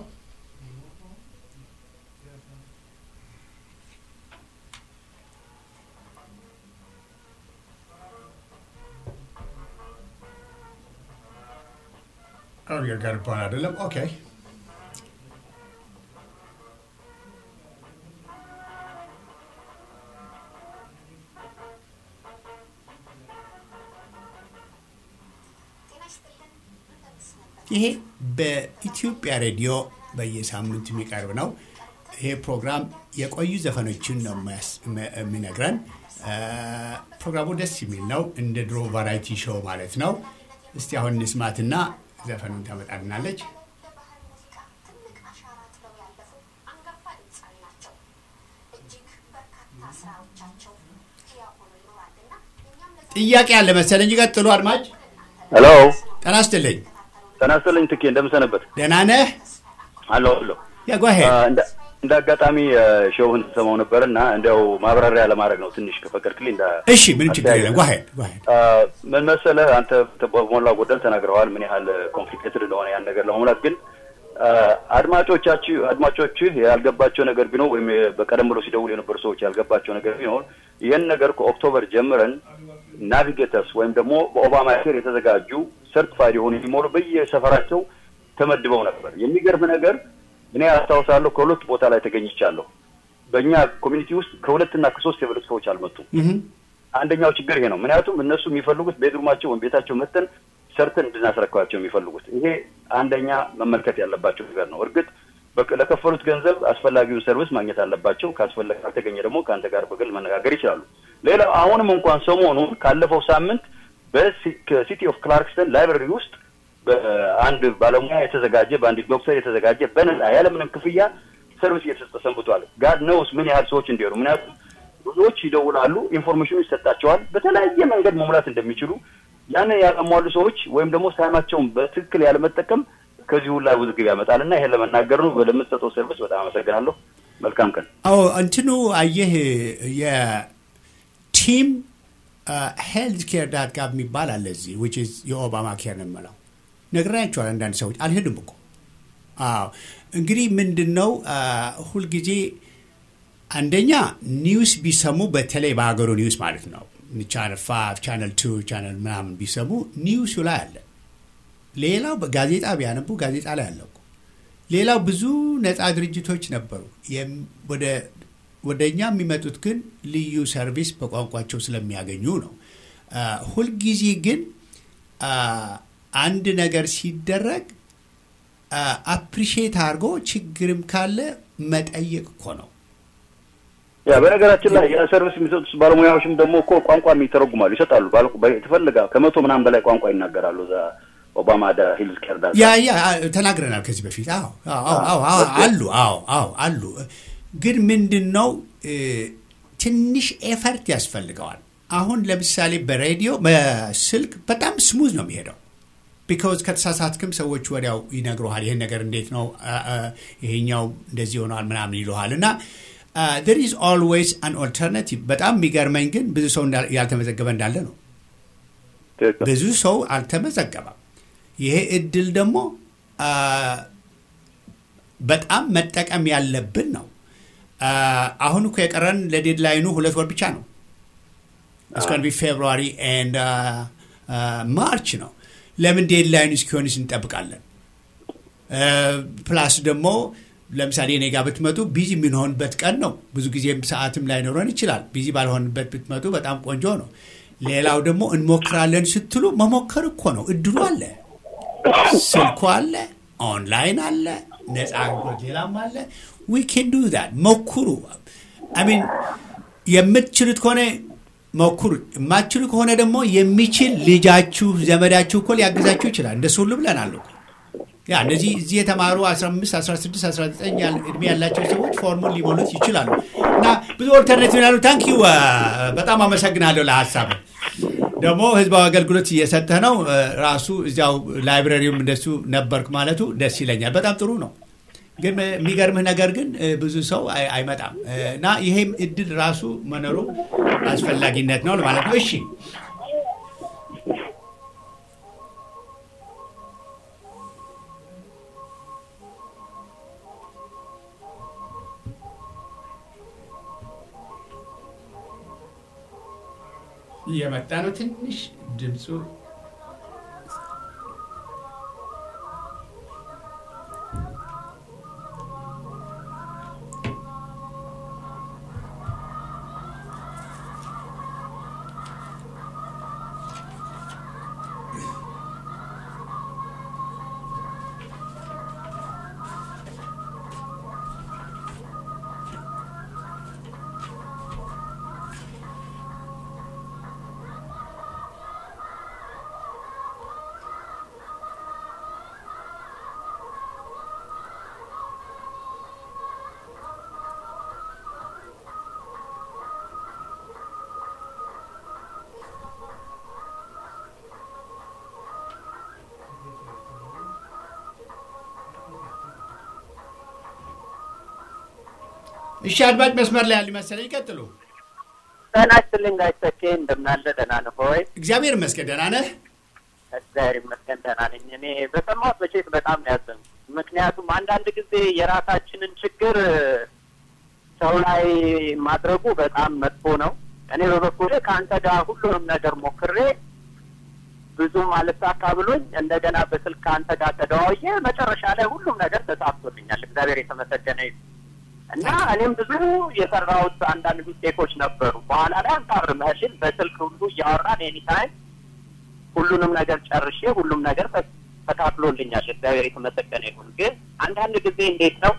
[SPEAKER 1] ይርጋድ ባል አይደለም። ኦኬ ይሄ በኢትዮጵያ ሬዲዮ በየሳምንቱ የሚቀርብ ነው። ይሄ ፕሮግራም የቆዩ ዘፈኖችን ነው የሚነግረን። ፕሮግራሙ ደስ የሚል ነው። እንደ ድሮ ቫራይቲ ሾው ማለት ነው። እስቲ አሁን እንስማትና ዘፈኑን ታመጣልናለች። ጥያቄ አለ መሰለኝ። ቀጥሉ አድማጭ።
[SPEAKER 10] ሄሎ
[SPEAKER 1] ጤና ይስጥልኝ።
[SPEAKER 10] ጤና ይስጥልኝ ትኬ እንደምሰነበት
[SPEAKER 1] ደህና ነህ?
[SPEAKER 10] አለሁ አለሁ።
[SPEAKER 1] ያ ጓሄ
[SPEAKER 10] እንደ አጋጣሚ ሾውን ተሰማው ነበር እና እንዲያው ማብራሪያ ለማድረግ ነው ትንሽ ከፈቀድክልኝ። እንደ
[SPEAKER 1] እሺ፣ ምንም ችግር የለም። ጓሄ ጓሄ
[SPEAKER 10] ምን መሰለህ አንተ በሞላ ጎደል ተናግረዋል ምን ያህል ኮምፕሊኬትድ እንደሆነ ያን ነገር ለመሙላት ግን አድማጮቻችሁ አድማጮችህ ያልገባቸው ነገር ቢኖር ወይም በቀደም ብሎ ሲደውሉ የነበሩ ሰዎች ያልገባቸው ነገር ቢኖር ይህን ነገር ከኦክቶበር ጀምረን ናቪጌተርስ ወይም ደግሞ በኦባማ ኬር የተዘጋጁ ሰርቲፋይድ የሆኑ የሚሞሉ በየሰፈራቸው ተመድበው ነበር። የሚገርም ነገር እኔ አስታውሳለሁ ከሁለት ቦታ ላይ ተገኝቻለሁ። በእኛ ኮሚኒቲ ውስጥ ከሁለትና ከሶስት የበለጡ ሰዎች አልመጡም። አንደኛው ችግር ይሄ ነው። ምክንያቱም እነሱ የሚፈልጉት ቤድሩማቸው ወይም ቤታቸው መተን ሰርተን እንድናስረክባቸው የሚፈልጉት ይሄ አንደኛ መመልከት ያለባቸው ነገር ነው። እርግጥ ለከፈሉት ገንዘብ አስፈላጊውን ሰርቪስ ማግኘት አለባቸው። ካስፈለገ ካልተገኘ ደግሞ ከአንተ ጋር በግል መነጋገር ይችላሉ። ሌላው አሁንም እንኳን ሰሞኑን ካለፈው ሳምንት በሲቲ ኦፍ ክላርክስተን ላይብረሪ ውስጥ በአንድ ባለሙያ የተዘጋጀ በአንድ ዶክተር የተዘጋጀ በነጻ ያለምንም ክፍያ ሰርቪስ እየተሰጠ ሰንብቷል። ጋድ ነውስ ምን ያህል ሰዎች እንዲሄዱ ምክንያቱም ብዙዎች ይደውላሉ፣ ኢንፎርሜሽኑ ይሰጣቸዋል። በተለያየ መንገድ መሙላት እንደሚችሉ ያንን ያለሟሉ ሰዎች ወይም ደግሞ ታይማቸውን በትክክል ያለመጠቀም ከዚህ ሁላ ውዝግብ ያመጣል እና ይሄን ለመናገር ነው። ለምትሰጠው ሰርቪስ በጣም አመሰግናለሁ። መልካም ቀን።
[SPEAKER 1] አዎ እንትኑ አየህ የቲም ሄልዝ ኬር ዳት ጋቭ የሚባል አለ እዚህ ዊች ኢዝ የኦባማ ኬር ነው የምለው ነግራቸዋል። አንዳንድ ሰዎች አልሄድም እኮ አዎ። እንግዲህ ምንድን ነው ሁልጊዜ አንደኛ ኒውስ ቢሰሙ በተለይ በሀገሩ ኒውስ ማለት ነው ቻነል ፋይቭ ቻነል ቱ ቻነል ምናምን ቢሰሙ ኒውሱ ላይ አለ። ሌላው ጋዜጣ ቢያነቡ ጋዜጣ ላይ አለ እኮ። ሌላው ብዙ ነፃ ድርጅቶች ነበሩ። ወደ እኛ የሚመጡት ግን ልዩ ሰርቪስ በቋንቋቸው ስለሚያገኙ ነው። ሁልጊዜ ግን አንድ ነገር ሲደረግ አፕሪሺየት አድርጎ ችግርም ካለ መጠየቅ እኮ ነው።
[SPEAKER 10] ያ በነገራችን ላይ የሰርቪስ የሚሰጡት ባለሙያዎችም ደግሞ እኮ ቋንቋ የሚተረጉማሉ ይሰጣሉ። የተፈለገ ከመቶ ምናምን በላይ ቋንቋ ይናገራሉ። እዛ ኦባማ ዳ ሂልዝ ኬር ዳ
[SPEAKER 1] ያ ያ ተናግረናል ከዚህ በፊት አዎ አዎ አዎ አሉ አዎ አዎ አሉ። ግን ምንድን ነው ትንሽ ኤፈርት ያስፈልገዋል። አሁን ለምሳሌ በሬዲዮ በስልክ በጣም ስሙዝ ነው የሚሄደው። ቢካውዝ ከተሳሳትክም ሰዎች ወዲያው ይነግረሃል። ይህን ነገር እንዴት ነው ይሄኛው እንደዚህ ሆነዋል ምናምን ይለሃል እና there is always an alternative በጣም የሚገርመኝ ግን ብዙ ሰው ያልተመዘገበ እንዳለ ነው። ብዙ ሰው አልተመዘገበም። ይሄ እድል ደግሞ በጣም መጠቀም ያለብን ነው። አሁን እኮ የቀረን ለዴድላይኑ ሁለት ወር ብቻ ነው። እስካን ቢ ፌብሩዋሪ ኤንድ ማርች ነው። ለምን ዴድላይኑ እስኪሆንስ እንጠብቃለን? ፕላስ ደግሞ ለምሳሌ እኔ ጋር ብትመጡ ቢዚ የምንሆንበት ቀን ነው። ብዙ ጊዜም ሰዓትም ላይኖረን ይችላል። ቢዚ ባልሆንበት ብትመጡ በጣም ቆንጆ ነው። ሌላው ደግሞ እንሞክራለን ስትሉ መሞከር እኮ ነው። እድሉ አለ፣ ስልኩ አለ፣ ኦንላይን አለ፣ ነፃ አገልግሎት ሌላም አለ። ዊ ኬን ዱ ዛት ሞክሩ። አሚን የምትችሉት ከሆነ ሞክሩ። የማትችሉ ከሆነ ደግሞ የሚችል ልጃችሁ ዘመዳችሁ እኮ ሊያግዛችሁ ይችላል። እንደሱ ሁሉ ብለናል እኮ ያ እነዚህ እዚህ የተማሩ 15 16 19 እድሜ ያላቸው ሰዎች ፎርሙን ሊሞሉት ይችላሉ። እና ብዙ ኦልተርኔቲቭ ያሉ ታንኪዩ በጣም አመሰግናለሁ ለሀሳብ ደግሞ ህዝባዊ አገልግሎት እየሰጠህ ነው። ራሱ እዚያው ላይብረሪውም እንደሱ ነበርክ ማለቱ ደስ ይለኛል። በጣም ጥሩ ነው። ግን የሚገርምህ ነገር ግን ብዙ ሰው አይመጣም እና ይሄም እድል ራሱ መኖሩ አስፈላጊነት ነው ማለት ነው። እሺ እየመጣ ነው። ትንሽ ድምፁ እሺ አድማጭ መስመር ላይ ያሉ መሰለኝ ይቀጥሉ።
[SPEAKER 11] ጤና ይስጥልኝ ጋሽ ተኬ እንደምናለ ደህና ነህ ሆይ?
[SPEAKER 1] እግዚአብሔር ይመስገን ደህና ነህ?
[SPEAKER 11] እግዚአብሔር ይመስገን ደህና ነኝ። እኔ በሰማሁት መቼት በጣም ነው ያዘንኩት። ምክንያቱም አንዳንድ ጊዜ የራሳችንን ችግር ሰው ላይ ማድረጉ በጣም መጥፎ ነው። እኔ በበኩሌ ከአንተ ጋር ሁሉንም ነገር ሞክሬ ብዙም አልሳካ ብሎኝ እንደገና በስልክ ከአንተ ጋር ተደዋውዬ መጨረሻ ላይ ሁሉም ነገር ተሳክቶልኛል። እግዚአብሔር የተመሰገነ ይሁን እና እኔም ብዙ የሰራሁት አንዳንድ ሚስቴኮች ነበሩ። በኋላ ላይ አንታርመህልን በስልክ ሁሉ እያወራን ኤኒታይም ሁሉንም ነገር ጨርሼ ሁሉም ነገር ተካፍሎልኛል። እግዚአብሔር የተመሰገነ ይሁን። ግን አንዳንድ ጊዜ እንዴት ነው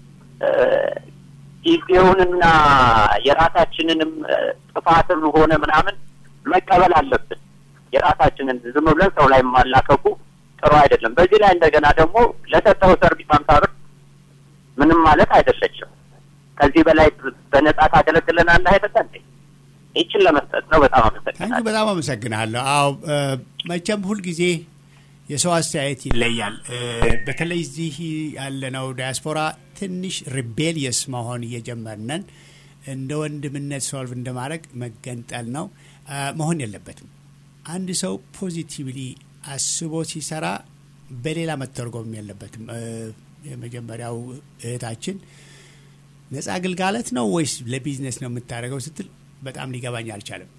[SPEAKER 11] ጊዜውንና የራሳችንንም ጥፋትም ሆነ ምናምን መቀበል አለብን። የራሳችንን ዝም ብለን ሰው ላይ ማላከኩ ጥሩ አይደለም። በዚህ ላይ እንደገና ደግሞ ለሰጠው ሰርቪስ አምሳ ብር ምንም ማለት አይደለችም። ከዚህ በላይ በነጻ ታገለግለናለህ አይደለ እንዴ? ይችን ለመስጠት ነው። በጣም አመሰግናለሁ።
[SPEAKER 1] በጣም አመሰግናለሁ። አዎ መቼም ሁልጊዜ የሰው አስተያየት ይለያል። በተለይ እዚህ ያለነው ዲያስፖራ ትንሽ ሪቤሊየስ መሆን እየጀመርነን እንደ ወንድምነት ሶልቭ እንደማድረግ መገንጠል ነው መሆን የለበትም። አንድ ሰው ፖዚቲቭሊ አስቦ ሲሰራ በሌላ መተርጎም የለበትም። የመጀመሪያው እህታችን ነጻ አገልጋሎት ነው ወይስ ለቢዝነስ ነው የምታደርገው ስትል በጣም ሊገባኝ አልቻለም።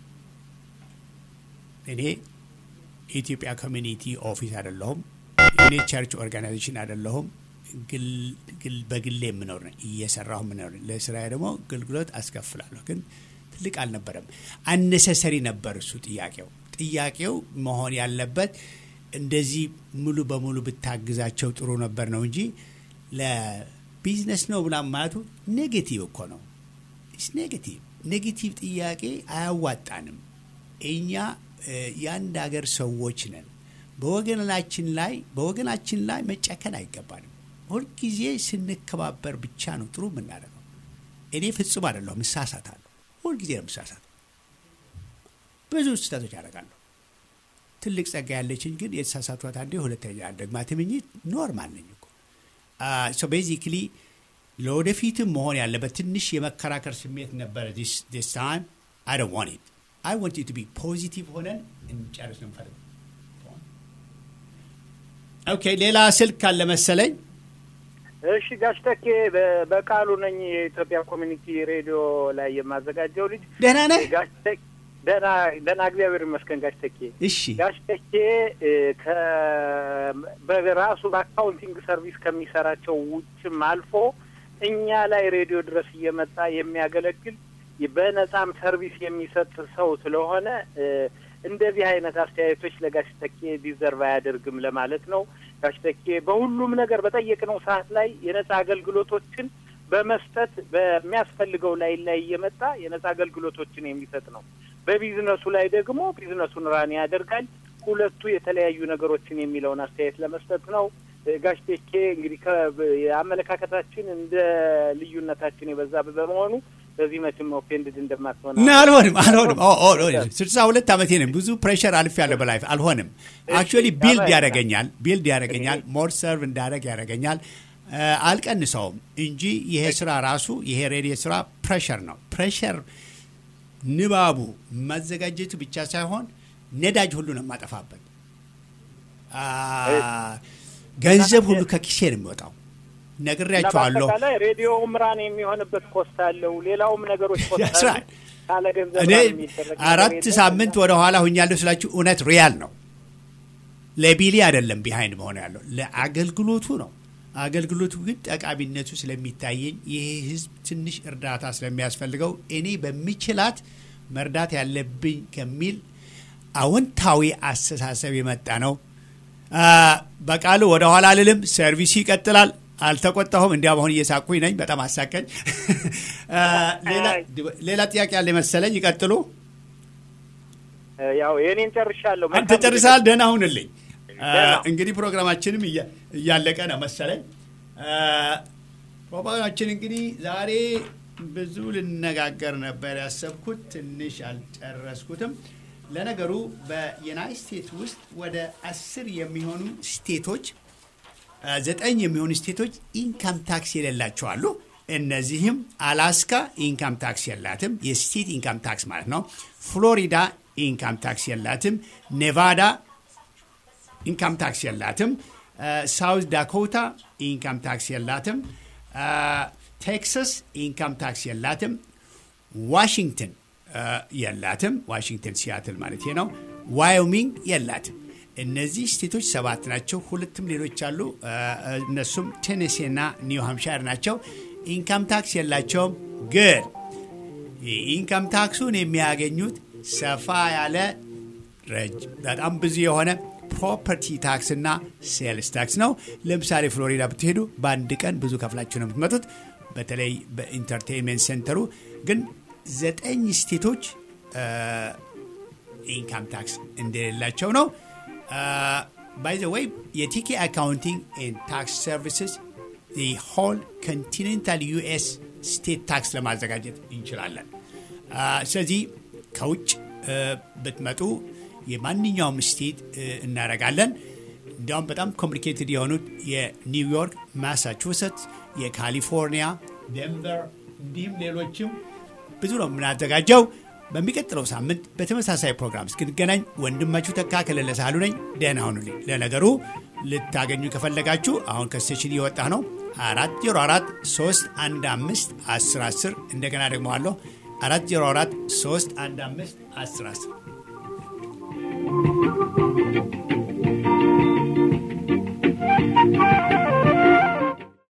[SPEAKER 1] እኔ የኢትዮጵያ ኮሚኒቲ ኦፊስ አይደለሁም። እኔ ቸርች ኦርጋናይዜሽን አይደለሁም። በግሌ የምኖር ነኝ፣ እየሰራሁ የምኖር ነኝ። ለስራ ደግሞ አገልግሎት አስከፍላለሁ። ግን ትልቅ አልነበረም፣ አነሰሰሪ ነበር እሱ ጥያቄው። ጥያቄው መሆን ያለበት እንደዚህ ሙሉ በሙሉ ብታግዛቸው ጥሩ ነበር ነው እንጂ ለቢዝነስ ነው ብላ ማለቱ ኔጌቲቭ እኮ ነው። ኔጌቲቭ ኔጌቲቭ ጥያቄ አያዋጣንም። እኛ የአንድ ሀገር ሰዎች ነን። በወገናችን ላይ በወገናችን ላይ መጨከን አይገባንም። ሁልጊዜ ስንከባበር ብቻ ነው ጥሩ የምናደርገው። እኔ ፍጹም አይደለሁም፣ እሳሳታለሁ። ሁልጊዜ ነው የምሳሳተው። ብዙ ስህተቶች ያደርጋለሁ። ትልቅ ጸጋ ያለችኝ ግን የተሳሳቷት አንዴ ሁለተኛ ደግማትም እንጂ ኖርማል ነኝ እኮ ሶ ቤዚክሊ ለወደፊትም መሆን ያለበት ትንሽ የመከራከር ስሜት ነበረ። ዲስ ታይም አይ ዶንት ዋንት ኢት አይ ዋንት ኢት ቱ ቢ ፖዚቲቭ ሆነን እንጨርስ ነው የምፈልገው። ኦኬ ሌላ ስልክ ካለ መሰለኝ።
[SPEAKER 12] እሺ ጋሽ ተኬ በቃሉ ነኝ። የኢትዮጵያ ኮሚኒቲ ሬዲዮ ላይ የማዘጋጀው ልጅ
[SPEAKER 1] ደህና ነህ?
[SPEAKER 12] ጋሽ ተኬ ደህና ደህና፣ እግዚአብሔር ይመስገን ጋሽ ተኬ።
[SPEAKER 1] እሺ
[SPEAKER 12] ጋሽ ተኬ በራሱ በአካውንቲንግ ሰርቪስ ከሚሰራቸው ውጭም አልፎ እኛ ላይ ሬዲዮ ድረስ እየመጣ የሚያገለግል በነጻም ሰርቪስ የሚሰጥ ሰው ስለሆነ እንደዚህ አይነት አስተያየቶች ለጋሽ ተኬ ዲዘርቭ አያደርግም ለማለት ነው። ጋሽ ተኬ በሁሉም ነገር በጠየቅነው ሰዓት ላይ የነጻ አገልግሎቶችን በመስጠት በሚያስፈልገው ላይ ላይ እየመጣ የነጻ አገልግሎቶችን የሚሰጥ ነው። በቢዝነሱ ላይ ደግሞ ቢዝነሱን ራን ያደርጋል። ሁለቱ የተለያዩ ነገሮችን የሚለውን አስተያየት ለመስጠት ነው። ጋሽ ቴኬ እንግዲህ የአመለካከታችን እንደ ልዩነታችን የበዛ በመሆኑ በዚህ መቼም ኦፌንድድ እንደማትሆን
[SPEAKER 1] አልሆንም አልሆንም። ስልሳ ሁለት ዓመቴ ነኝ። ብዙ ፕሬሽር አልፍ ያለ በላይፍ አልሆንም። አክቹዋሊ ቢልድ ያደረገኛል ቢልድ ያደረገኛል ሞር ሰርቭ እንዳደረግ ያደረገኛል። አልቀንሰውም እንጂ ይሄ ስራ ራሱ ይሄ ሬዲዮ ስራ ፕሬሽር ነው። ፕሬሽር ንባቡ ማዘጋጀቱ ብቻ ሳይሆን ነዳጅ ሁሉ ነው የማጠፋበት። ገንዘብ ሁሉ ከኪሴ ነው የሚወጣው። ነግሬያቸዋለሁ።
[SPEAKER 12] በአጠቃላይ ሬዲዮ ምራን የሚሆንበት ኮስት አለው። ሌላውም ነገሮች ኮስት አለው። ካለ ገንዘብ
[SPEAKER 1] እኔ አራት ሳምንት ወደ ኋላ ሁኛለሁ ስላችሁ እውነት ሪያል ነው። ለቢሊ አይደለም ቢሃይንድ መሆን ያለው ለአገልግሎቱ ነው። አገልግሎቱ ግን ጠቃሚነቱ ስለሚታየኝ ይሄ ህዝብ ትንሽ እርዳታ ስለሚያስፈልገው እኔ በሚችላት መርዳት ያለብኝ ከሚል አዎንታዊ አስተሳሰብ የመጣ ነው። በቃሉ ወደ ኋላ አልልም። ሰርቪሱ ይቀጥላል። አልተቆጣሁም። እንዲያም አሁን እየሳቁኝ ነኝ። በጣም አሳቀኝ። ሌላ ጥያቄ ያለ መሰለኝ። ይቀጥሉ።
[SPEAKER 12] ያው የኔን ጨርሻለሁ።
[SPEAKER 1] አንተ ጨርሰሃል። ደህና ሁንልኝ። እንግዲህ ፕሮግራማችንም እያለቀ ነው መሰለኝ። ፕሮግራማችን እንግዲህ ዛሬ ብዙ ልነጋገር ነበር ያሰብኩት፣ ትንሽ አልጨረስኩትም። ለነገሩ በዩናይት ስቴትስ ውስጥ ወደ አስር የሚሆኑ ስቴቶች ዘጠኝ የሚሆኑ ስቴቶች ኢንካም ታክስ የሌላቸው አሉ። እነዚህም አላስካ ኢንካም ታክስ የላትም፣ የስቴት ኢንካም ታክስ ማለት ነው። ፍሎሪዳ ኢንካም ታክስ የላትም። ኔቫዳ ኢንካም ታክስ የላትም። ሳውዝ ዳኮታ ኢንካም ታክስ የላትም። ቴክሳስ ኢንካም ታክስ የላትም። ዋሽንግተን የላትም። ዋሽንግተን ሲያትል ማለት ነው። ዋዮሚንግ የላትም። እነዚህ ስቴቶች ሰባት ናቸው። ሁለትም ሌሎች አሉ። እነሱም ቴኔሴ እና ኒው ሃምሻር ናቸው። ኢንካም ታክስ የላቸውም። ግን የኢንካም ታክሱን የሚያገኙት ሰፋ ያለ በጣም ብዙ የሆነ ፕሮፐርቲ ታክስ እና ሴልስ ታክስ ነው። ለምሳሌ ፍሎሪዳ ብትሄዱ በአንድ ቀን ብዙ ከፍላችሁ ነው የምትመጡት። በተለይ በኢንተርቴንመንት ሴንተሩ ግን ዘጠኝ ስቴቶች ኢንካም ታክስ እንደሌላቸው ነው። ባይ ዘ ወይ የቲኬ አካውንቲንግ ኤንድ ታክስ ሰርቪስስ ሆል ኮንቲኔንታል ዩኤስ ስቴት ታክስ ለማዘጋጀት እንችላለን። ስለዚህ ከውጭ ብትመጡ የማንኛውም ስቴት እናደርጋለን። እንዲያውም በጣም ኮምፕሊኬትድ የሆኑት የኒውዮርክ፣ ማሳቹሴትስ፣ የካሊፎርኒያ፣ ዴንቨር እንዲሁም ሌሎችም ብዙ ነው የምናዘጋጀው። በሚቀጥለው ሳምንት በተመሳሳይ ፕሮግራም እስክንገናኝ ወንድማችሁ ተካ ከለለ ሳህሉ ነኝ። ደህና ሁኑልኝ። ለነገሩ ልታገኙ ከፈለጋችሁ አሁን ከስቴሽን እየወጣ ነው። አራት ዜሮ አራት ሶስት አንድ አምስት አስር አስር እንደገና ደግሞ አለሁ አራት ዜሮ አራት ሶስት አንድ አምስት አስር አስር